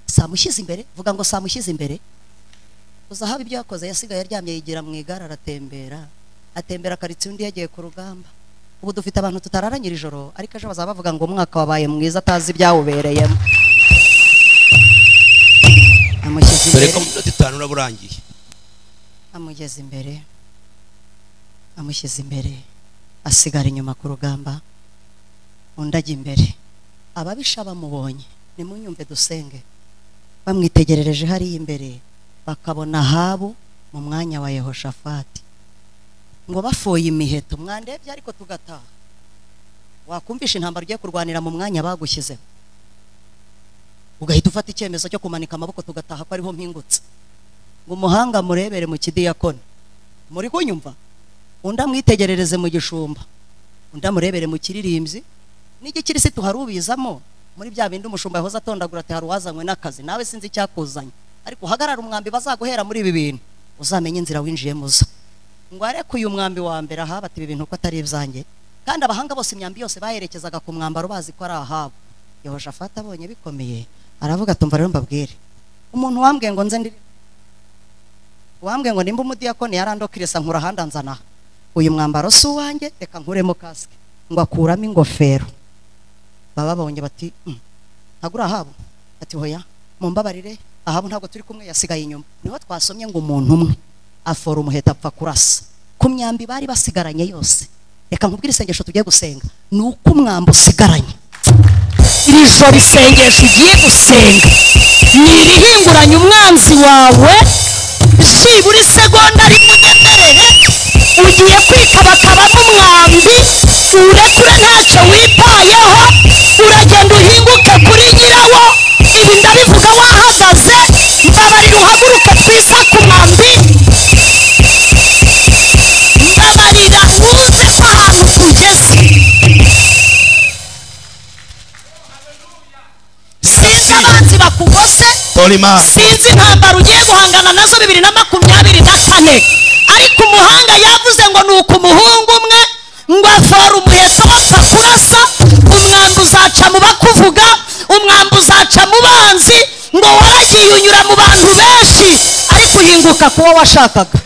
samushyize imbere vuga ngo samushyize imbere gusa haba ibyo yakoze yasigaye aryamye yigira mu igare aratembera atembera akaritsiye undi yagiye ku rugamba ubu dufite abantu tutararanyira ijoro ariko ejo bazaba bavuga ngo umwaka wabaye mwiza atazi ibyawubereyemo amushyize
dore
imbere
ko mu minota itanu uraba urangiye
amugeze imbere amushyize imbere asigara inyuma ku rugamba undi ajya imbere ababisha bamubonye nimunyumve dusenge bamwitegerereje hariya imbere bakabona ahabu mu mwanya wa yehoshafati ngo bafoye imiheto mwandebye ariko tugataha wakumvisha intambara ugiye kurwanira mu mwanya bagushyizeho ugahita ufata icyemezo cyo kumanika amaboko tugataha ko ariho mpingutse ngo umuhanga murebere mu kidiyakoni muri kunyumva undi amwitegerereze mu gishumba undi amurebere mu kiririmbyi n'igikirisitu hari ubizamo muri bya bindi umushumba yahoze atondagura ati hari uwazanywe n'akazi nawe sinzi icyakuzanye ariko uhagarara umwambi bazaguhera muri ibi bintu uzamenye inzira winjiyemo uza ngo areke uyu mwambi wa mbere ahaba ati ibi bintu ko atari ibyanjye kandi abahanga bose imyambi yose bayerekezaga ku mwambaro bazi ko ari ahabo yehoshafati abonye bikomeye aravuga atumva rero mbabwire umuntu wambwiye ngo nze ndi wambwiye ngo nimba umudiyakoni yarandokirisa nkura ahandi anzana aha uyu mwambaro si uwanjye reka nkuremo kasike ngo akuramo ingofero baba babonye bati "Mm, ntabwo uri ahabu ati hoya mumbabarire ahabu ntabwo turi kumwe yasigaye inyuma niho twasomye ngo umuntu umwe afora umuheta apfa kurasa ku myambi bari basigaranye yose reka nkubwire isengesho tugiye gusenga ni uko umwambi usigaranye iri joro isengesho ugiye gusenga ni irihinguranye umwanzi wawe byibura isegonda rimunyemerere ugiye kwikabakabamo umwambi urekure ntacyo wipayeho uragenda uhinguke kuri nyirawo ibi ndabivuga wahagaze mbabarira uhaguruke twisa ku mwambi mbabarira wuze ko ahantu tugeze sinzi abanzi bakugose
tora imana
sinzi intambara ugiye guhangana nazo bibiri na makumyabiri na kane ariko umuhanga yavuze ngo ni uku umuhungu umwe ngo afora umuheto wapfa kurasa umwambi uzaca mu bakuvuga umwambi uzaca mu banzi ngo waragiye unyura mu bantu benshi ariko uhinguka kuwo washakaga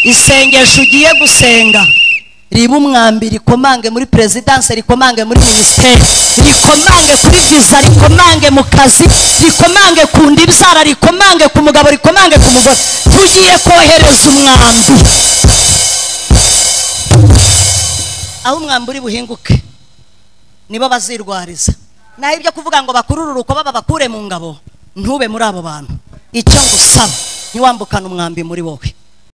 isengesho ugiye gusenga ribe umwambi rikomange muri perezidanse rikomange muri minisiteri rikomange kuri viza rikomange mu kazi rikomange ku ndibyara rikomange ku mugabo rikomange ku mugore tugiye kohereza umwambi aho umwambi uri buhinguke nibo bazirwariza naho ibyo kuvuga ngo bakurururuko baba bakure mu ngabo ntube muri abo bantu icyo ngusaba ntiwambukane umwambi muri wowe